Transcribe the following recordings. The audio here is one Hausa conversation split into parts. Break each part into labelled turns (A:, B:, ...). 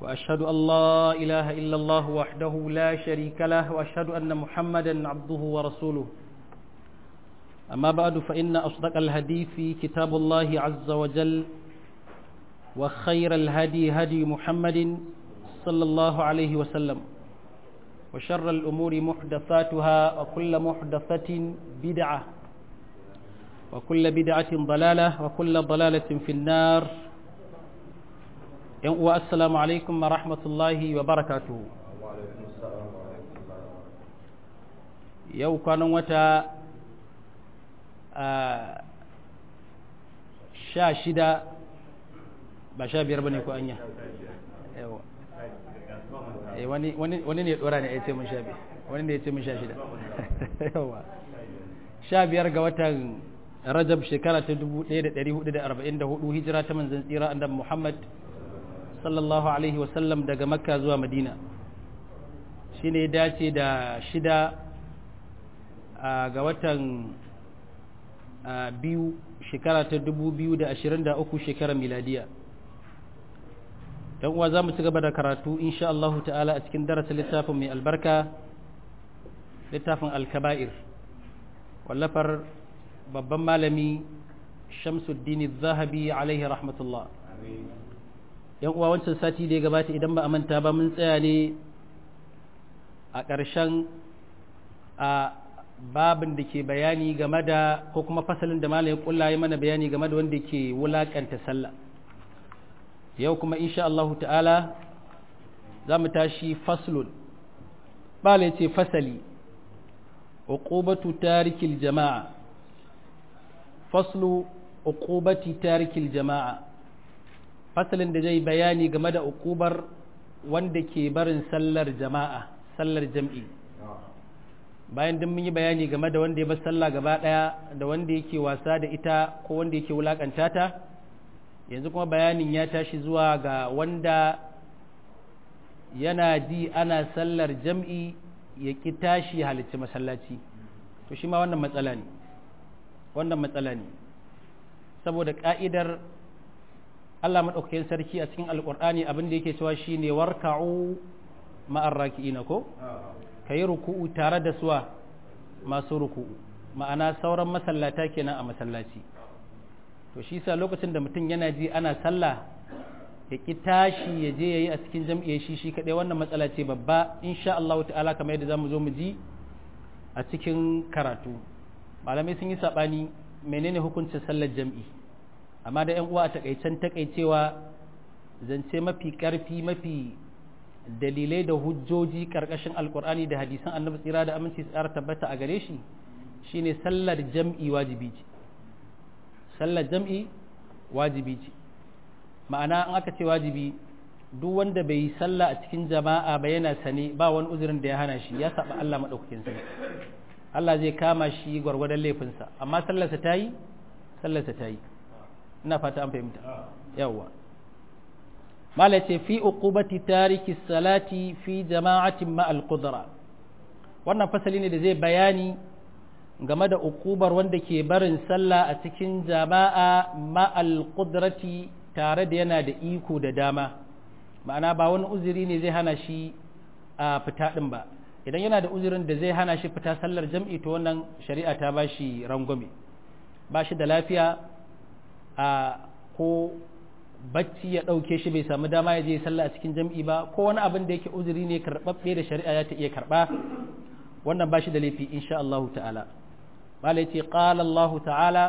A: وأشهد أن لا إله إلا الله وحده لا شريك له وأشهد أن محمدا عبده ورسوله أما بعد فإن أصدق الحديث كتاب الله عز وجل وخير الهدي هدي محمد صلى الله عليه وسلم وشر الأمور محدثاتها وكل محدثة بدعة وكل بدعة ضلالة وكل ضلالة في النار والسلام عليكم ورحمة الله وبركاته yau kwanan wata sha shida ba sha biyar ba ne ko anya wani ne dora ne ya ce mun sha biyar wani ne ya ce mun sha shida yawa sha biyar ga watan rajab shekara ta 1444 hijira ta manzan tsira annabi muhammad sallallahu alaihi wasallam daga makka zuwa madina shi ne dace da shida ga watan biyu shekara ta 2023 shekarar miladiya uwa za mu ci gaba da karatu insha Allah ta'ala a cikin darasin littafin mai albarka littafin alkaba'ir wallafar babban malami shamsuddin zahabi alaihi rahmatullah yan uwa wancan sati da ya gabata idan ba a manta ba mun tsaya ne a ƙarshen a babin da ke bayani game da ko kuma fasalin da malamin kulla ya mana bayani game da wanda ke wulakanta sallah yau kuma insha Allah ta'ala za mu tashi faslun bala ce fasali uqubatu tarikil jama'a faslu uqubati tarikil jama'a fasalin da zai bayani game da uqubar wanda ke barin sallar jama'a sallar jam'i bayan duk mun yi bayani game da wanda ya bar sallah gaba daya da wanda yake wasa da ita ko wanda yake wulakanta ta yanzu kuma bayanin ya tashi zuwa ga wanda yana ji ana sallar jam'i ya ki tashi halicci masallaci to shi ma wannan matsala ne wannan matsala ne saboda ka'idar Allah maɗaukakin sarki a cikin alƙur'ani abin da yake cewa shine warka'u ma'ar raki'ina ko ka yi ruku'u tare da suwa masu ruku'u ma'ana sauran masallata kenan a masallaci to shi sa lokacin da mutum yana ji ana sallah ya ki tashi ya je yayi a cikin jam'iyyar shi shi kadai wannan matsala ce babba insha Allah ta'ala kamar yadda zamu zo mu ji a cikin karatu malamai sun yi sabani menene hukuncin sallar jam'i amma da ƴan uwa a takaicen takaicewa zance mafi karfi mafi dalilai da hujjoji karkashin alkur'ani da hadisan annabi tsira da aminci tsara tabbata a gare shi shine sallar jam'i wajibi ce sallar jam'i wajibi ce ma'ana an aka ce wajibi duk wanda bai yi sallah a cikin jama'a ba yana sane ba wani uzurin da ya hana shi ya saba Allah madaukakin sa Allah zai kama shi gwargwadon laifinsa amma sallarsa ta yi sallarsa ta yi ina fata an fahimta yawwa mala ce fi uqubati tariki salati fi jama'atin ma'al qudra wannan fasali ne da zai bayani game da uqubar wanda ke barin sallah a cikin jama'a ma'al qudrati tare da yana da iko da dama ma'ana ba wani uzuri ne zai hana shi a fita din ba idan yana da uzurin da zai hana shi fita sallar jam'i to wannan shari'a ta ba shi rangwame ba shi da lafiya a ko bacci ya ɗauke shi bai samu dama ya je sallah a cikin jam'i ba ko wani abin da yake uzuri ne karɓaɓɓe da shari'a ya ta iya karɓa wannan ba shi da laifi insha Allah ta'ala malai ce qala Allah ta'ala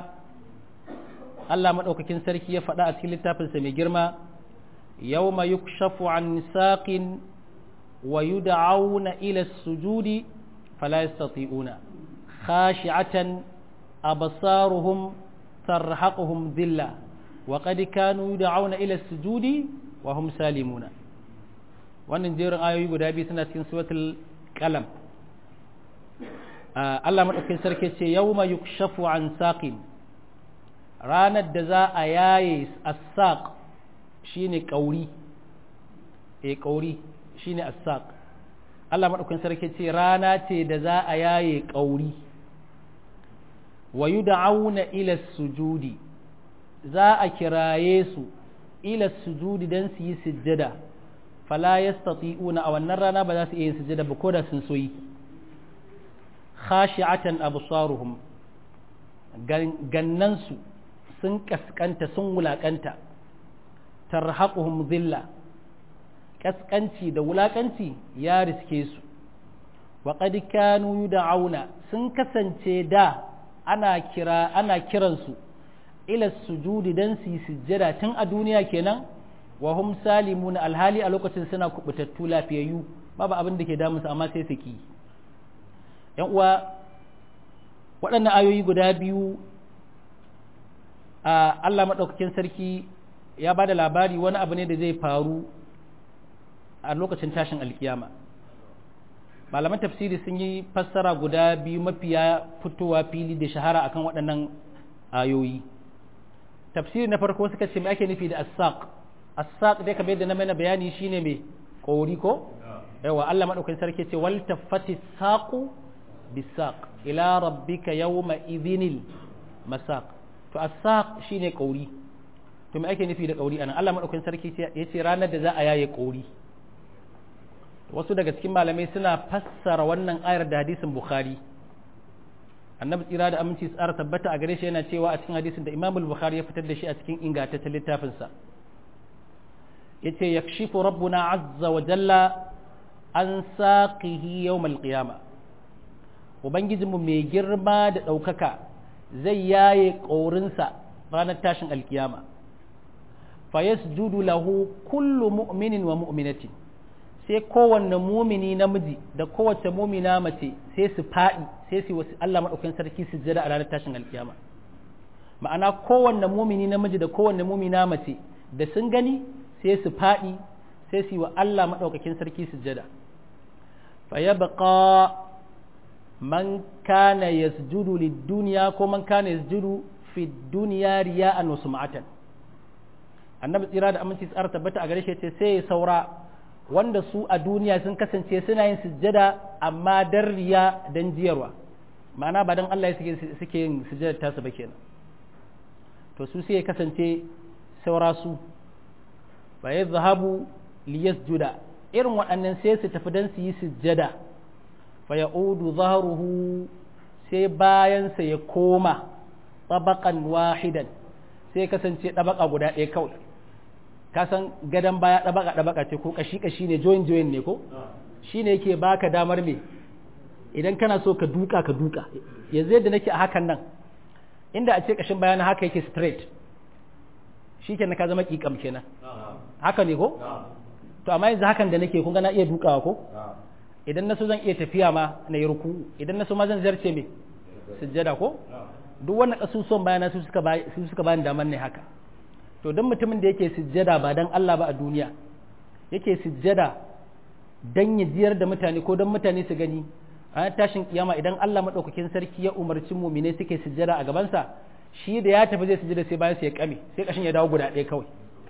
A: Allah madaukakin sarki ya faɗa a cikin littafinsa mai girma yawma yukshafu an saqin wa yud'auna ila sujudi fala yastati'una khashi'atan absaruhum tarhaquhum dhillah وقد كانوا يدعون إلى السجود وهم سالمون wannan jerin ayoyi guda biyu suna cikin suratul qalam Allah madaukakin sarki ce yawma yukshafu an saqin ranar da za a yaye as-saq shine kauri eh kauri shine as-saq Allah madaukakin sarki ce rana ce da za a yaye kauri wa yud'auna ila sujudi za a kiraye su ila sujudi dan su yi sujjada fala yastati'una a wannan rana ba za su iya yin sujada ba ko da sun soyi khashi'atan absaruhum gannansu sun kaskanta sun wulakanta tarhaquhum dhilla kaskanci da wulakanci ya riske su wa qad kanu yud'auna sun kasance da ana kira ana kiransu ila sujudi dan su sujjada tun a duniya kenan wa hum salimuna alhali a lokacin suna kubutattu lafiyayyu babu abin da ke damun su amma sai su ki yan uwa waɗannan ayoyi guda biyu a Allah madaukakin sarki ya ba da labari wani abu ne da zai faru a lokacin tashin alkiyama malaman tafsiri sun yi fassara guda biyu mafiya fitowa fili da shahara akan waɗannan ayoyi tafsiri na farko suka ce me ake nufi da as-saq as-saq dai kamar yadda na mana bayani shine me kori ko yawa Allah madaukakin sarki ce wal taffati saqu bisaq ila rabbika yawma idhinil masaq to as-saq shine kauri to me ake nufi da kauri anan Allah madaukakin sarki yace ranar da za a yaye kauri wasu daga cikin malamai suna fassara wannan ayar da hadisin bukhari annabi tsira da aminci tsara tabbata a gare shi yana cewa a cikin hadisin da imam bukhari ya fitar da shi a cikin ingantaccen littafinsa yace yakshifu rabbuna azza wa jalla an saqihi yawm al-qiyama ubangijinmu mai girma da ɗaukaka zai yaye ƙaurinsa ranar tashin alkiyama fa yasjudu lahu kullu mu'minin wa mu'minatin sai kowanne mumini namiji da kowace mumina mace sai su faɗi sai su wasu Allah maɗaukakin sarki su jira a ranar tashin alkiyama ma'ana kowanne mumini namiji da kowanne mumina mace da sun gani sai su faɗi sai su yi wa Allah maɗaukakin sarki su jira fa yabqa man kana yasjudu lid-dunya ko man kana yasjudu fi dunya riya'an wa sum'atan annabi tsira da aminci tsara tabbata a gare shi ce sai ya saura wanda su a duniya sun kasance suna yin sujjada amma dan riya dan jiyarwa ma'ana ba dan Allah suke yin sujjada tasu ba kenan to su sai ya kasance saura su fa yadhhabu liyasjuda irin waɗannan sai su tafi dan su yi sujjada fa ya'udu zahruhu sai bayansa ya koma tabaqan wahidan sai kasance ɗabaka guda ɗaya kawai ka san gadon baya ɗabaka ɗabaka ce ko kashi kashi ne join join ne ko shi ne yake baka damar me idan kana so ka duka ka duka yanzu yadda nake a hakan nan inda a ce kashin baya na haka yake straight shi kenan ka zama kikam kenan haka ne ko to amma yanzu hakan da nake kun ga na iya dukawa ko idan na so zan iya tafiya ma na yi ruku idan na so ma zan zarce me sujjada ko duk wannan kasusuwan bayana su suka su suka bani damar ne haka to dan mutumin da yake sujjada ba dan Allah ba a duniya yake sujjada dan ya jiyar da mutane ko dan mutane su gani a tashin kiyama idan Allah madaukakin sarki ya umarci mu'mine suke sujjada a gabansa shi da ya tafi zai sujjada sai bayan sai ya kame sai kashin ya dawo guda ɗaya kawai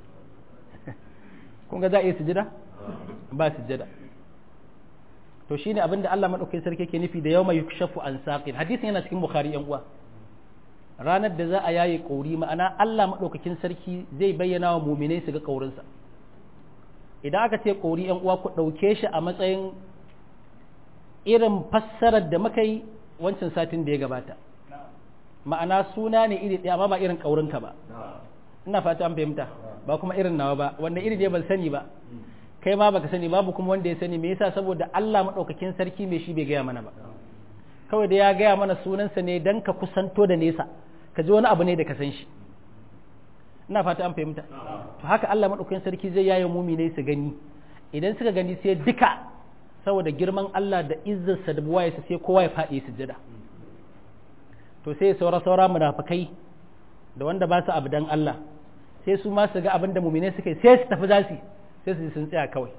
A: kun ga za a iya sujjada ba sujjada to shine abin da Allah madaukakin sarki yake nufi da yawma yukshafu an saqin hadisin yana cikin bukhari yan uwa ranar da za a yaye ƙauri ma'ana Allah maɗaukakin sarki zai bayyana wa muminai su ga ƙaurinsa idan aka ce ƙauri ‘yan uwa ku ɗauke shi a matsayin irin fassarar da muka yi wancan satin da ya gabata ma'ana suna ne iri ɗaya amma ba irin ƙaurinka ba ina fata an fahimta ba kuma irin nawa ba wanda iri ne ban sani ba kai ma baka sani babu kuma wanda ya sani me yasa saboda Allah maɗaukakin sarki mai shi bai gaya mana ba kawai da ya gaya mana sunansa ne don ka kusanto da nesa ka ji wani abu ne da ka san shi ina fata an fahimta to haka Allah madaukakin sarki zai yaye mumine su gani idan suka gani sai duka saboda girman Allah da izzarsa da buwaye sai kowa ya faɗi sujjada to sai saura saura munafikai da wanda ba su abu dan Allah sai su ma su ga abin da mumine suka yi sai su tafi zasi sai su sun tsaya kawai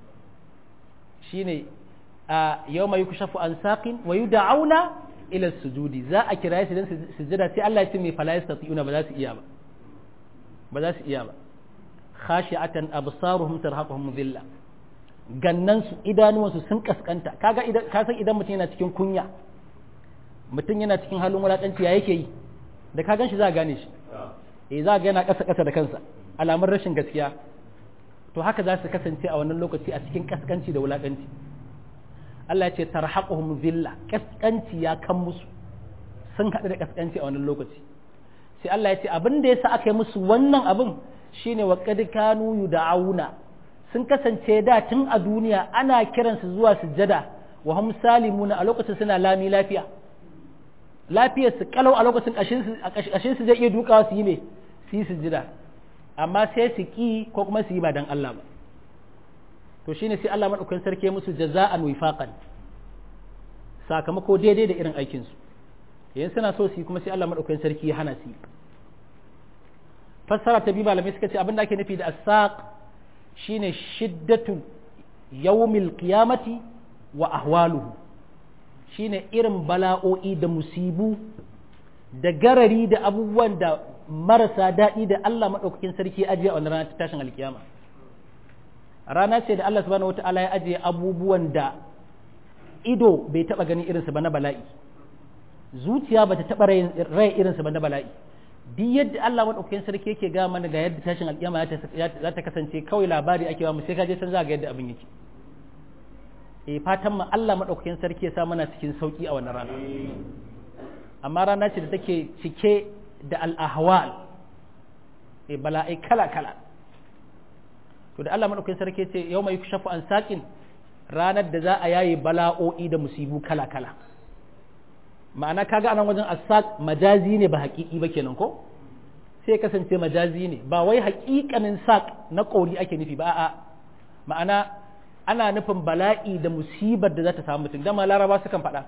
A: shine a yau mai kushafu an saƙin wa yi da'auna ila sujudi za a kira su don sujada sai Allah ya ce mai fala yastati'una ba za su iya ba ba za su iya ba khashi'atan absaruhum tarhaquhum dhilla gannan su idanuwan su sun kaskanta kaga idan ka san idan mutum yana cikin kunya mutum yana cikin halin wulakanci ya yake yi da ka ganshi za a gane shi eh za ga yana kasa kasa da kansa alamun rashin gaskiya to haka za su kasance a wannan lokaci a cikin kaskanci da wulakanci Allah ya ce tarhaquhum zilla kaskanci ya kan musu sun haɗu da kaskanci a wannan lokaci sai Allah ya ce abin da yasa aka yi musu wannan abin shine wa qad kanu yud'auna sun kasance da tun a duniya ana kiransu zuwa sujjada wa hum salimuna a lokacin suna lami lafiya lafiyar su kalau a lokacin kashin su zai iya dukawa su yi me su yi sujjada amma sai su ki ko kuma su yi ba dan Allah ba to shine sai Allah madaukakin sarki musu jaza'an wifaqan sakamako daidai da irin aikin su yayin suna so su yi kuma sai Allah madaukakin sarki ya hana su fassara ta bi malamai suka ce abin da ake nufi da asaq shine shiddatu yawmil qiyamati wa ahwaluhu shine irin bala'o'i da musibu da garari da abubuwan da marasa daɗi da Allah maɗaukakin sarki ajiye a wannan rana ta tashin alkiyama rana ce da Allah subhanahu wata'ala ya ajiye abubuwan da ido bai taɓa ganin irinsu ba na bala'i zuciya ba ta taɓa rai irinsu ba na bala'i duk yadda Allah maɗaukakin sarki yake ga mana ga yadda tashin alkiyama za ta kasance kawai labari ake ba mu sai ka je san za ga yadda abin yake e fatan mu Allah maɗaukakin sarki ya sa mana cikin sauki a wannan rana amma rana ce da take cike da al'ahwal e bala'ai kala-kala to da Allah maɗaukakin sarki ce yau mai shafu an saƙin ranar da za a yaye bala'o'i da musibu kala-kala ma'ana kaga anan wajen asaq majazi ne ba haƙiƙi ba kenan ko sai kasance majazi ne ba wai haƙiƙanin saƙ na ƙori ake nufi ba a'a ma'ana ana nufin bala'i da musibar da za ta samu mutum dama laraba sukan faɗa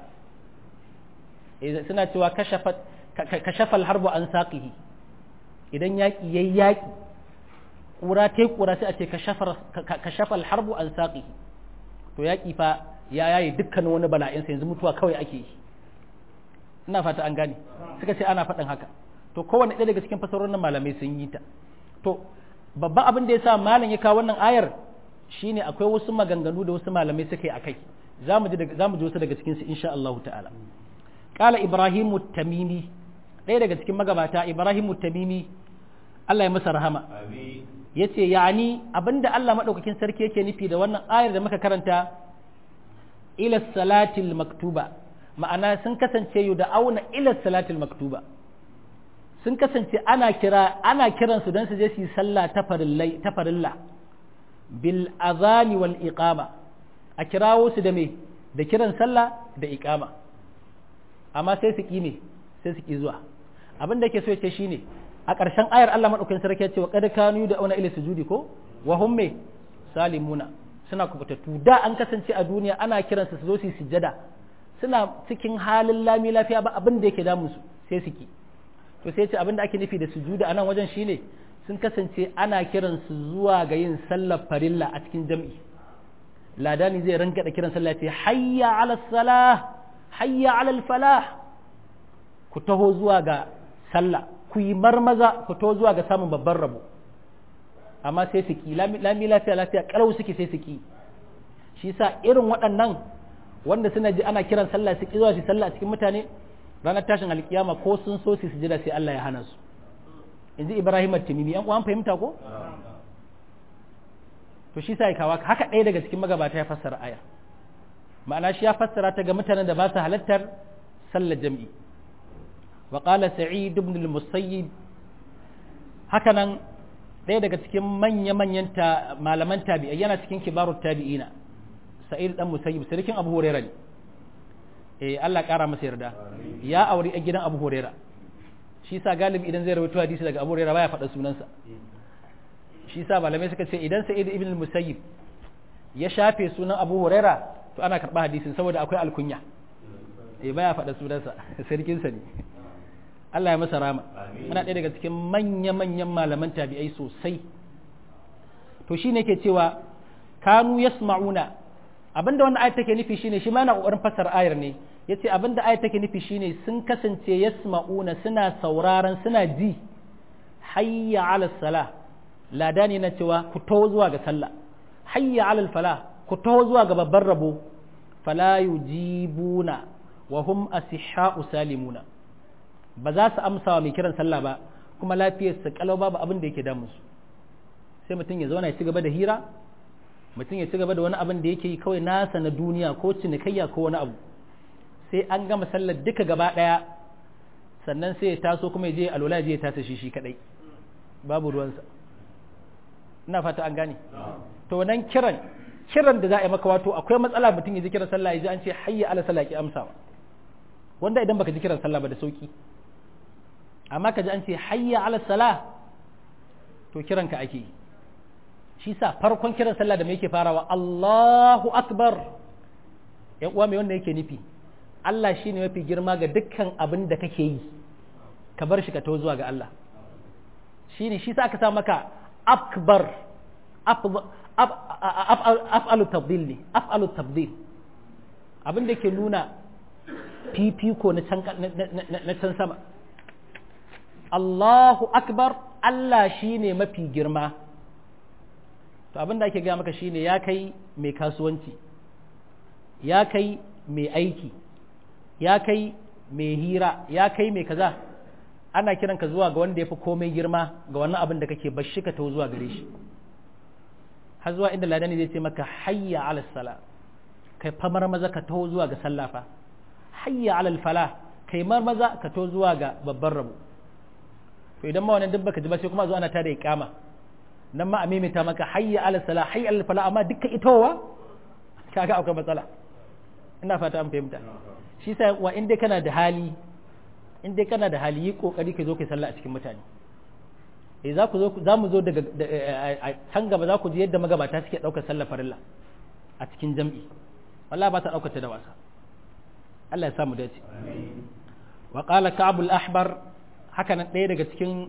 A: suna cewa kashafal harbu an saƙihi idan yaƙi yayi yaƙi ƙura ta ƙura sai a ce kashafal harbu an saƙihi to yaƙi fa ya yaye dukkanin wani bala'insa yanzu mutuwa kawai ake yi ina fata an gane suka ce ana faɗin haka to kowane ɗaya daga cikin fasarorin malamai sun yi ta to babban abin da ya sa malam ya kawo wannan ayar shine akwai wasu maganganu da wasu malamai suka yi akai za mu ji wasu daga cikinsu insha Allah ta'ala kala ibrahimu tamimi ɗaya daga cikin magabata ibrahimu tamimi Allah ya masa rahama ya ce yani abinda Allah maɗaukakin sarki yake nufi da wannan ayar da muka karanta ila salatil maktuba ma'ana sun kasance yu da auna ila salatil maktuba sun kasance ana kira ana kiransu don su je su yi sallah ta farilla bil azani wal iqama a kirawo su da me da kiran sallah da iqama amma sai su ki me sai su ki zuwa abin da yake so yace shine a ƙarshen ayar Allah madaukakin sarki ya ce wa qad kanu da auna ila sujudi ko wa hum me salimuna suna kubutattu da an kasance a duniya ana kiransu su zo su yi sujjada suna cikin halin lami lafiya ba abin da yake damun su sai su ki to sai ce abin da ake nufi da sujuda a nan wajen shine sun kasance ana kiran su zuwa ga yin sallar farilla a cikin jam'i ladani zai ranka da kiran sallah ce hayya ala salah hayya ala falah ku taho zuwa ga sallah ku yi marmaza ku taho zuwa ga samun babban rabo amma sai su ki lami lafiya lafiya kalau suke sai su ki shi sa irin waɗannan wanda suna ji ana kiran sallah su ki zuwa su sallah a cikin mutane ranar tashin alkiyama ko sun so su sujada sai Allah ya hana su in ji Ibrahim at-Timimi an an fahimta ko to shi sai kawa haka ɗaya daga cikin magabata ya fassara aya ma'ana shi ya fassara ta ga mutanen da ba su halattar sallar jam'i wa qala sa'id ibn al-musayyib haka nan ɗaya daga cikin manya-manyan malaman tabi'i yana cikin kibarut tabi'ina sa'id dan musayyib sarkin abu hurairah ne eh Allah ƙara masa yarda ya auri a gidan Abu Huraira shi sa galibi idan zai rawaito hadisi daga Abu Huraira baya faɗa sunansa shi sa malamai suka ce idan Sa'id ibn al-Musayyib ya shafe sunan Abu Huraira to ana karɓa hadisin saboda akwai alkunya eh baya faɗa sunansa sarkin sa ne Allah ya masa rama ana ɗaya daga cikin manya-manyan malaman tabi'ai sosai to shine ke cewa kanu yasma'una abinda wannan ayat take nufi shine shi ma yana kokarin fassara ayar ne yace abinda ayat take nufi shine sun kasance yasma'una suna sauraron suna ji hayya 'ala salah ladani na cewa ku taho zuwa ga sallah hayya 'ala falah ku taho zuwa ga babban rabo fala yujibuna wa hum asihha'u salimuna ba za su amsa wa mai kiran sallah ba kuma lafiyar su kalau babu abin da yake damu su sai mutum ya zauna ya ci gaba da hira mutum ya ci gaba da wani abin da yake yi kawai nasa na duniya ko cinikayya ko wani abu sai an gama sallar duka gaba ɗaya sannan sai ya taso kuma ya je alwala ya je ya tasa shi shi kadai babu ruwansa ina fata an gane to nan kiran kiran da za a yi maka wato akwai matsala mutum ya ji kiran sallah ya ji an ce hayya ala sallah ki amsawa wanda idan baka ji kiran sallah ba da sauki amma ka ji an ce hayya ala salah to kiran ka ake yi shi sa farkon kiran sallah da me yake farawa Allahu akbar ya uwa mai wanda yake nufi Allah shine mafi girma ga dukkan abin da kake yi ka bar shi ka tawo zuwa ga Allah shine shi sa aka sa maka akbar af'alu tabdil ne af'alu tabdil abin da ke nuna fifiko na can sama Allahu akbar Allah shine mafi girma to abin da ake gaya maka shine ya kai mai kasuwanci ya kai mai aiki ya kai mai hira ya kai mai kaza ana kiranka zuwa ga wanda ya fi komai girma ga wannan abin da kake bashi ka taho zuwa gare shi har zuwa inda ladani zai ce maka hayya ala sala kai famar maza ka taho zuwa ga sallafa hayya ala fala kai mar maza ka taho zuwa ga babban rabo to idan ma wannan duk baka ji ba sai kuma zuwa ana tada iqama nan ma a mimita maka hayya ala sala hayya ala fala amma dukkan itowa kaga akwai matsala ina fata an fahimta shi sa wa in dai kana da hali in dai kana da hali yi kokari ka zo kai sallah a cikin mutane eh za ku zo za mu zo daga can gaba za ku ji yadda magabata suke daukar sallar farilla a cikin jam'i wallahi ba ta daukar ta da wasa Allah ya samu dace wa qala ka'b al-ahbar haka nan ɗaya daga cikin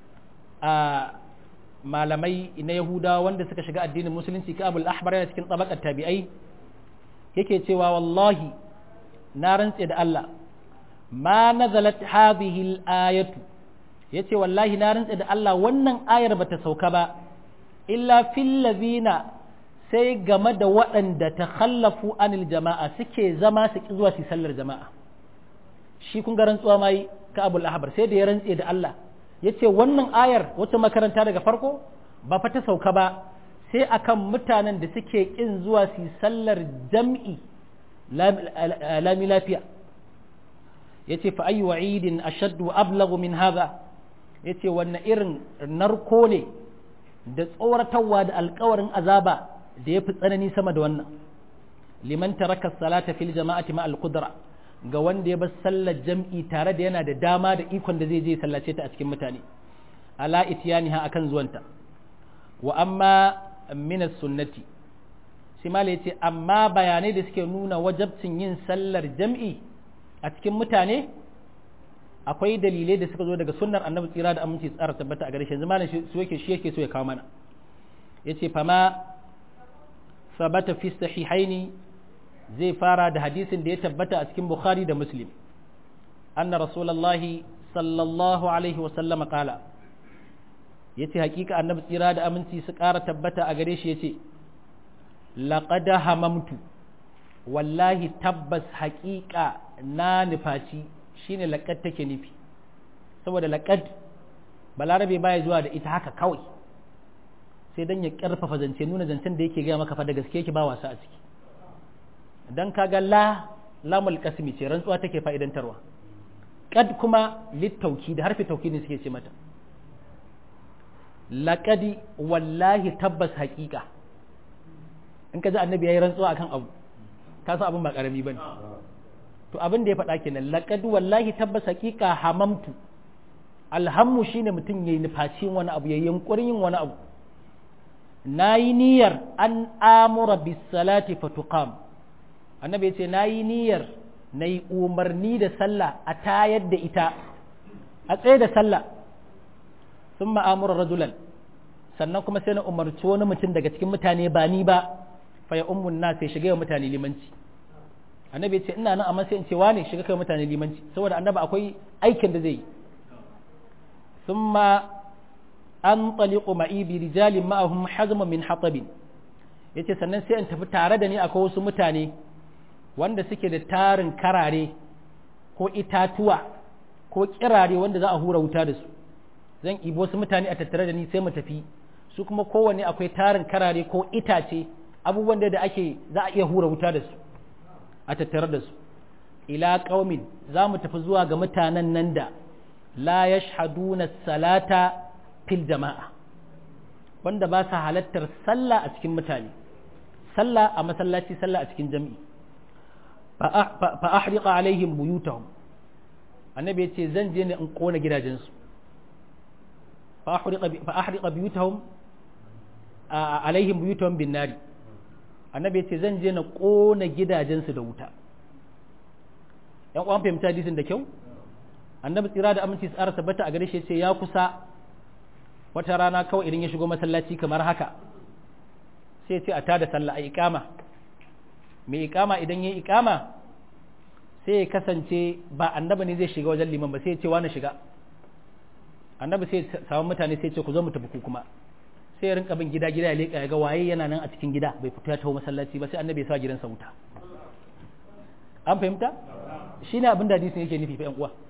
A: malamai na yahudawa wanda suka shiga addinin musulunci ka'b al-ahbar yana cikin tabaqat tabi'ai yake cewa wallahi na rantse da Allah ma nazalat hadhihi al-ayatu yace wallahi na rantse da Allah wannan ayar bata sauka ba illa fil ladina sai game da waɗanda ta khallafu anil jama'a suke zama su ki zuwa su sallar jama'a shi kun ga rantsuwa mai ka abul ahbar sai da ya rantse da Allah yace wannan ayar wata makaranta daga farko ba fa ta sauka ba sai akan mutanen da suke kin zuwa su sallar jam'i lami lafiya yace fa ayu wa'idin ashaddu ablaghu min hadha yace wannan irin narko ne da tsoratarwa da alkawarin azaba da ya fi tsanani sama da wannan liman taraka salata fil jama'ati ma al-qudra ga wanda ya bar sallar jam'i tare da yana da dama da ikon da zai je sallace ta a cikin mutane ala ityaniha akan zuwanta wa amma min sunnati sai mala yace amma bayanai da suke nuna wajabcin yin sallar jam'i a cikin mutane akwai dalilai da suka zo daga sunnar annabi tsira da aminci tsara tabbata a gare shi yanzu malam su yake shi yake so ya kawo mana yace fama sabata fi sahihaini zai fara da hadisin da ya tabbata a cikin bukhari da muslim anna rasulullahi sallallahu alaihi wa sallama qala yace hakika annabi tsira da aminci su ƙara tabbata a gare shi yace laqad hamamtu wallahi tabbas haƙiƙa na nufaci shine laƙad take nufi saboda laƙad balarabe baya zuwa da ita haka kawai sai dan ya ƙarfafa zance nuna zancen da yake gaya maka fa da gaske yake ba wasa a ciki dan kaga la lamul qasmi ce rantsuwa take fa'idantarwa qad kuma littauki da harfi tauki ne suke ce mata laqadi wallahi tabbas haƙiƙa in ka ji annabi yayi rantsuwa akan abu ka san abin ba karami bane to abin da ya faɗa kenan laqad wallahi tabbas haqiqa hamamtu alhammu shine mutum yayi nufacin wani abu yayin yunkurin yin wani abu nayi niyyar an amura bis salati fatuqam annabi ya ce nayi niyyar nayi umarni da sallah a tayar da ita a tsaye da sallah thumma amura rajulan sannan kuma sai na umarci wani mutum daga cikin mutane ba ni ba fa ya ummun nas sai shiga mutane limanci annabi ya ce ina nan amma sai in ce wane shiga kai mutane limanci saboda annabi akwai aikin da zai yi thumma an taliqu ma'i bi rijalin ma'ahum hazma min hatabin yace sannan sai in tafi tare da ni akwai wasu mutane wanda suke da tarin karare ko itatuwa ko kirare wanda za a hura wuta da su zan ibo wasu mutane a tattare da ni sai mu tafi su kuma kowanne akwai tarin karare ko itace abubuwan da ake za a iya hura wuta da su a tattare da su ila qaumin za mu tafi zuwa ga mutanen nan da la yashhaduna salata fil jama'a wanda ba sa halattar sallah a cikin mutane sallah a masallaci sallah a cikin jami'i fa ahriqa alaihim buyutahum annabi ya ce zan je ne in kona gidajensu fa ahriqa buyutahum alaihim buyutahum bin nari annabi ya ce zan je na kona gidajensu da wuta yan uwan fahimta hadisin da kyau annabi tsira da aminci tsara tabbata a gare shi ce ya kusa wata rana kawai idan ya shigo masallaci kamar haka sai ce a tada sallah a iqama mai iqama idan ya iqama sai ya kasance ba annabi ne zai shiga wajen liman ba sai ya ce wani shiga annabi sai ya samu mutane sai ya ce ku zo mu tafi ku kuma sai ya rinka bin gida gida ya leka ya ga waye yana nan a cikin gida bai fito ya taho masallaci ba sai annabi ya sa gidansa wuta an fahimta shine abin da hadisin yake nufi fa yan uwa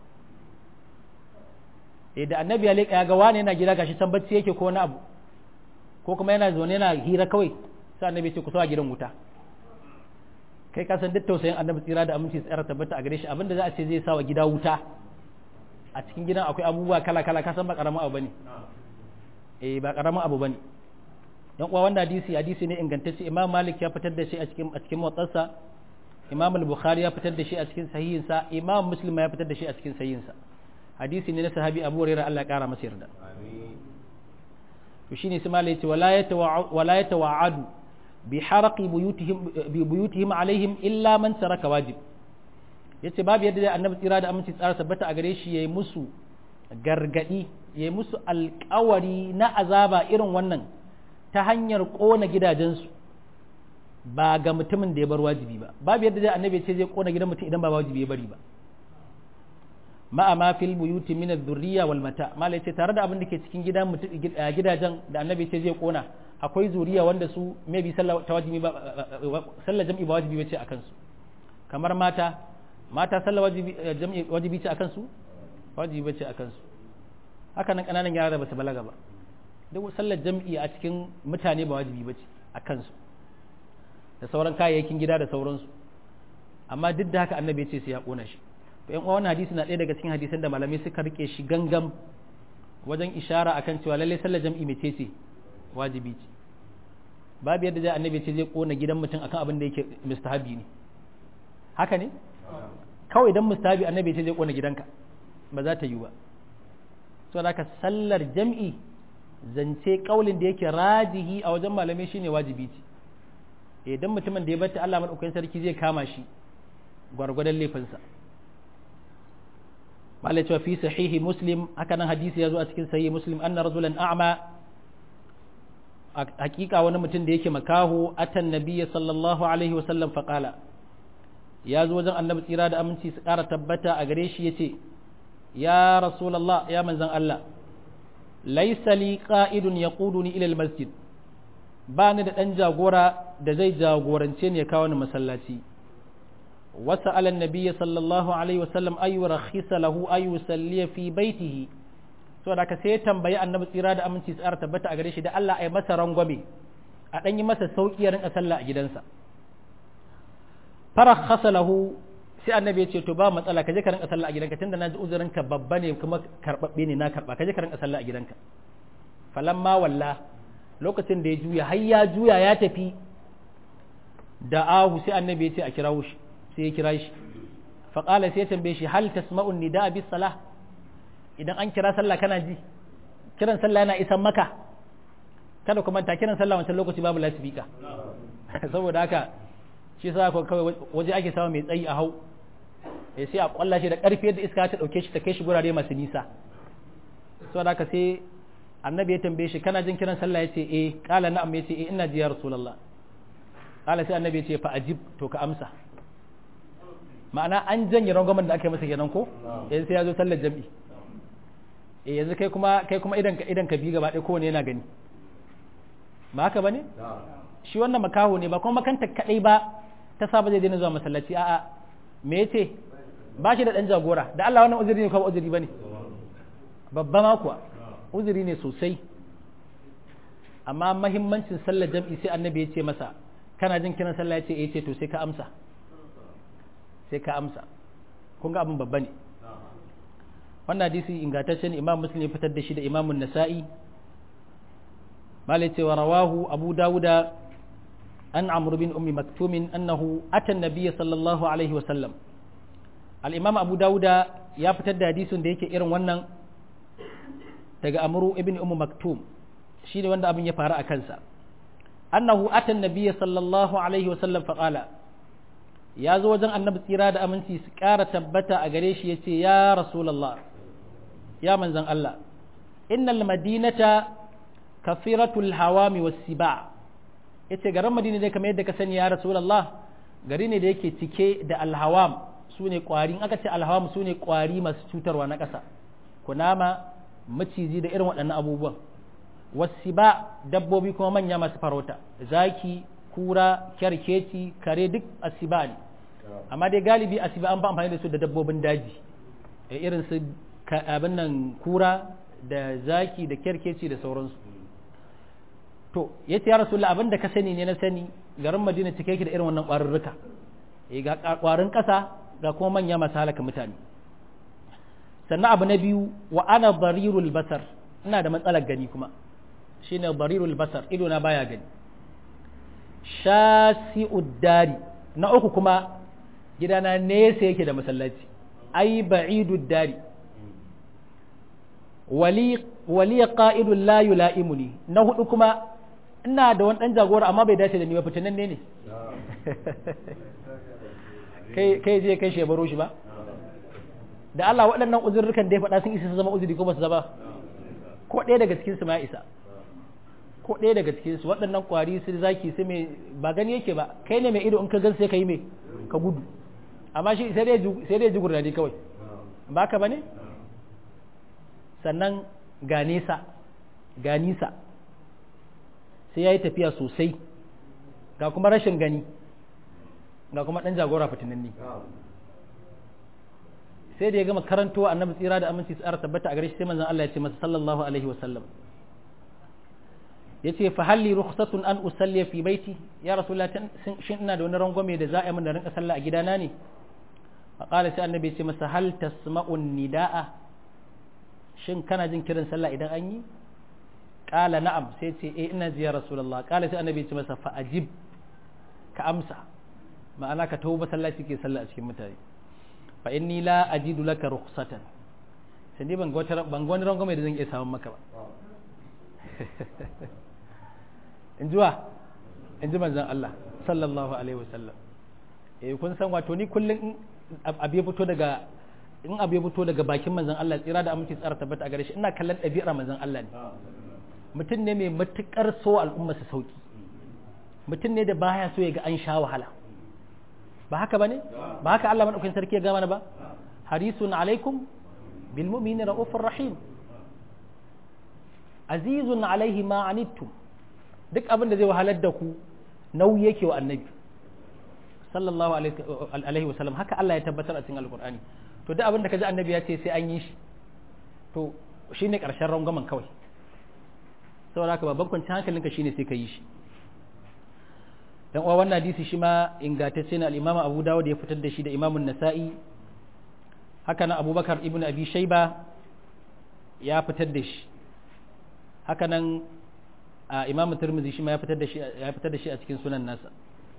A: eh da annabi ya leka ya ga wani yana gida gashi can bacci yake ko wani abu ko kuma yana zaune yana hira kawai sai annabi ya ce ku sa gidan wuta kai ka san duk tausayin annabi tsira da aminci tsara tabbata a gare shi abinda za a ce zai sa wa gida wuta a cikin gidan akwai abubuwa kala kala ka san ba karamin abu bane eh ba karamin abu bane dan uwa wannan hadisi hadisi ne ingantacce imam malik ya fitar da shi a cikin a cikin muwattasa imam al-bukhari ya fitar da shi a cikin sahihin sa imam muslim ya fitar da shi a cikin sahihin sa hadisi ne na sahabi abu hurairah Allah ya kara masa yarda amin to shine sai malai yace wala yatawa wala yatawa'adu bi haraqi buyutihim bi buyutihim alaihim illa man taraka wajib yace babu yadda da annabi tsira da aminci tsara tabbata a gare shi yayi musu gargadi yayi musu alƙawari na azaba irin wannan ta hanyar kona gidajensu ba ga mutumin da ya bar wajibi ba babu yadda da annabi ce zai kona gidan mutum idan ba wajibi ya bari ba ma'a ma fil buyuti min adh-dhurriyya wal mata malai ce tare da abin da ke cikin gidan gidajen da annabi ce zai kona akwai zuriya wanda su maybe sallah ta wajibi ba sallah jam'i ba wajibi bace akan su kamar mata mata sallah wajibi jam'i wajibi ce akan su wajibi bace akan su haka nan kananan yara da basu balaga ba duk sallar jam'i a cikin mutane ba wajibi bace akan su da sauran kayayyakin gida da sauransu amma duk da haka annabi ya ce sai ya kona shi to yan wannan hadisi na ɗaya daga cikin hadisan da malamai suka rike shi gangam wajen ishara akan cewa lalle sallar jam'i mece ce wajibi ce babu yadda zai annabi ce zai kona gidan mutum akan abin da yake mustahabi ne haka ne kawai idan mustahabi annabi ce zai kona gidanka ba za ta yi ba so da sallar jam'i zance kaulin da yake rajihi a wajen malamai shine wajibi ce idan mutumin da ya bata Allah madaukakin sarki zai kama shi gwargwadon laifinsa malai cewa fi sahihi muslim haka nan hadisi ya zo a cikin sahihi muslim anna rajulan a'ma hakika wani mutum da yake makaho atan nabiyya sallallahu alaihi wa sallam faqala ya zo wajen annabi tsira da aminci su kara tabbata a gare shi yace ya rasulullah ya manzon Allah laysa li qa'idun yaquduni ila almasjid ba ni da dan jagora da zai jagorance ni ya kawo ni masallaci وسأل النبي صلى الله عليه وسلم أي رخص له أي يصلي في بيته so da ka sai tambayi annabi tsira da aminci tsara tabbata a gare shi da Allah ai masa rangwame a dan yi masa sauki ya rinka sallah a gidansa farakhasa lahu sai annabi ya ce to ba matsala ka je ka rinka sallah a gidanka tunda naji uzurin ka babba ne kuma karbabbe ne na karba ka je ka rinka sallah a gidanka falamma walla lokacin da ya juya har ya juya ya tafi da ahu sai annabi ya ce a kirawo shi sai ya kira shi faƙala sai ya tambaye shi hal tasma'un nida bis salah idan an kira sallah kana ji kiran sallah yana isan maka kada kuma ta kiran sallah wancan lokaci babu lasifika saboda haka shi sa ko kawai waje ake samu mai tsayi a hau eh sai a kwalla shi da ƙarfi yadda iska ta dauke shi ta kai shi gurare masu nisa saboda haka sai annabi ya tambaye shi kana jin kiran sallah yace eh qala na'am yace eh ina ji ya rasulullah qala sai annabi yace fa ajib to ka amsa ma'ana an janye rangwamen da aka yi masa kenan ko yanzu sai ya zo sallar jam'i eh yanzu kai kuma kai kuma idan ka idan ka bi gaba ɗaya kowane yana gani ba haka bane shi wannan makaho ne ba kuma makanta kadai ba ta saba zai daina zuwa masallaci a'a me yace ba shi da dan jagora da Allah wannan uzuri ne ko uzuri bane babba ma kuwa uzuri ne sosai amma mahimmancin sallar jam'i sai annabi ya ce masa kana jin kiran sallah ya ce eh ce to sai ka amsa sai ka amsa kun ga abin babba ne wannan hadisi ingantaccen imam muslim ya fitar da shi da imamun nasa'i malai cewa rawahu abu dawuda an amr bin ummi maktumin annahu ata nabiyya sallallahu alaihi wa sallam al-imam abu dawuda ya fitar da hadisin da yake irin wannan daga amru ibn ummu maktum shine wanda abin ya faru a kansa annahu ata nabiyya sallallahu alaihi wa sallam fa qala ya zo wajen annabi tsira da aminci su ƙara tabbata a gare shi ya ce ya rasulallah ya manzan Allah innal madinata kafiratul hawami was siba yace garin madina dai kamar yadda ka sani ya rasulallah gari ne da yake cike da alhawam sune kwari in aka ce alhawam sune kwari masu cutarwa na ƙasa kunama maciji da irin waɗannan abubuwan wasiba dabbobi kuma manya masu farauta zaki kura kyarkeci kare duk asiba ne amma dai galibi asiba an ba amfani da su da dabbobin daji irin su abin nan kura da zaki da kyarkeci da sauransu to ya ce ya rasulullah abin da ka sani ne na sani garin madina cike yake da irin wannan ƙwarurruka ga ƙwarin ƙasa ga kuma manya masu halaka mutane sannan abu na biyu wa ana barirul basar ina da matsalar gani kuma shine barirul basar ido na baya gani shasi'ud dari na uku kuma gidana nesa yake da masallaci ai ba'idud dari wali wali qa'idul la yula'imuni na hudu kuma ina da wani dan jagora amma bai dace da ni ba fitinan ne ne kai kai je kai shebaro shi ba da Allah waɗannan uzurrukan da ya faɗa sun isa su zama uzuri ko ba su zama ko ɗaya daga cikin su ma isa ko ɗaya daga cikin su waɗannan ƙwari su zaki su mai ba gani yake ba kai ne mai ido in ka gan sai ka yi mai ka gudu amma shi sai dai ji gurnadi kawai ba ka ba ne sannan ga nesa ga nisa sai ya yi tafiya sosai ga kuma rashin gani ga kuma ɗan jagora fitinanni sai da ya gama karanto annabi tsira da aminci tsara tabbata a gare shi sai manzon Allah ya ce masa sallallahu alaihi wa sallam ya ce fa halli rukhsatun an usalli fi baiti ya rasulullah shin ina da wani rangwame da za a yi min da rinka sallah a gidana ne fa qala sai annabi ya ce masa hal tasma'un nidaa shin kana jin kiran sallah idan an yi qala na'am sai ce eh ina ji ya rasulullah qala sai annabi ya ce masa fa ajib ka amsa ma'ana ka tawo masallaci ke sallah a cikin mutane fa inni la ajidu laka rukhsatan sai ni ban ga wani rangwame da zan iya samun maka ba in jiwa in ji manzan Allah sallallahu alaihi wasallam eh kun san wato ni kullum abu ya fito daga in abu ya fito daga bakin manzan Allah tsira da aminci tsara tabbata a gare shi ina kallon ɗabi'ar manzan Allah ne mutum ne mai matukar so al'umma su sauki mutum ne da baya so ya ga an sha wahala ba haka bane ba haka Allah madaukakin sarki ya gama ba harisun alaikum bil mu'minina raufur rahim azizun alaihi ma anittum duk abin da zai wahalar da ku nauyi yake wa annabi sallallahu alaihi wa sallam haka Allah ya tabbatar a cikin alqur'ani to duk abin da kaji annabi ya ce sai an yi shi to shine karshen rangwamen kawai saboda haka babban kwanciyar hankalinka shine sai ka yi shi dan uwa wannan hadisi shi ma ingantacce ne al-Imam Abu Dawud ya fitar da shi da Imam An-Nasa'i haka nan Abubakar ibn Abi Shayba ya fitar da shi haka nan Imam Tirmidhi shi ma ya fitar da shi ya fitar da shi a cikin sunan nasa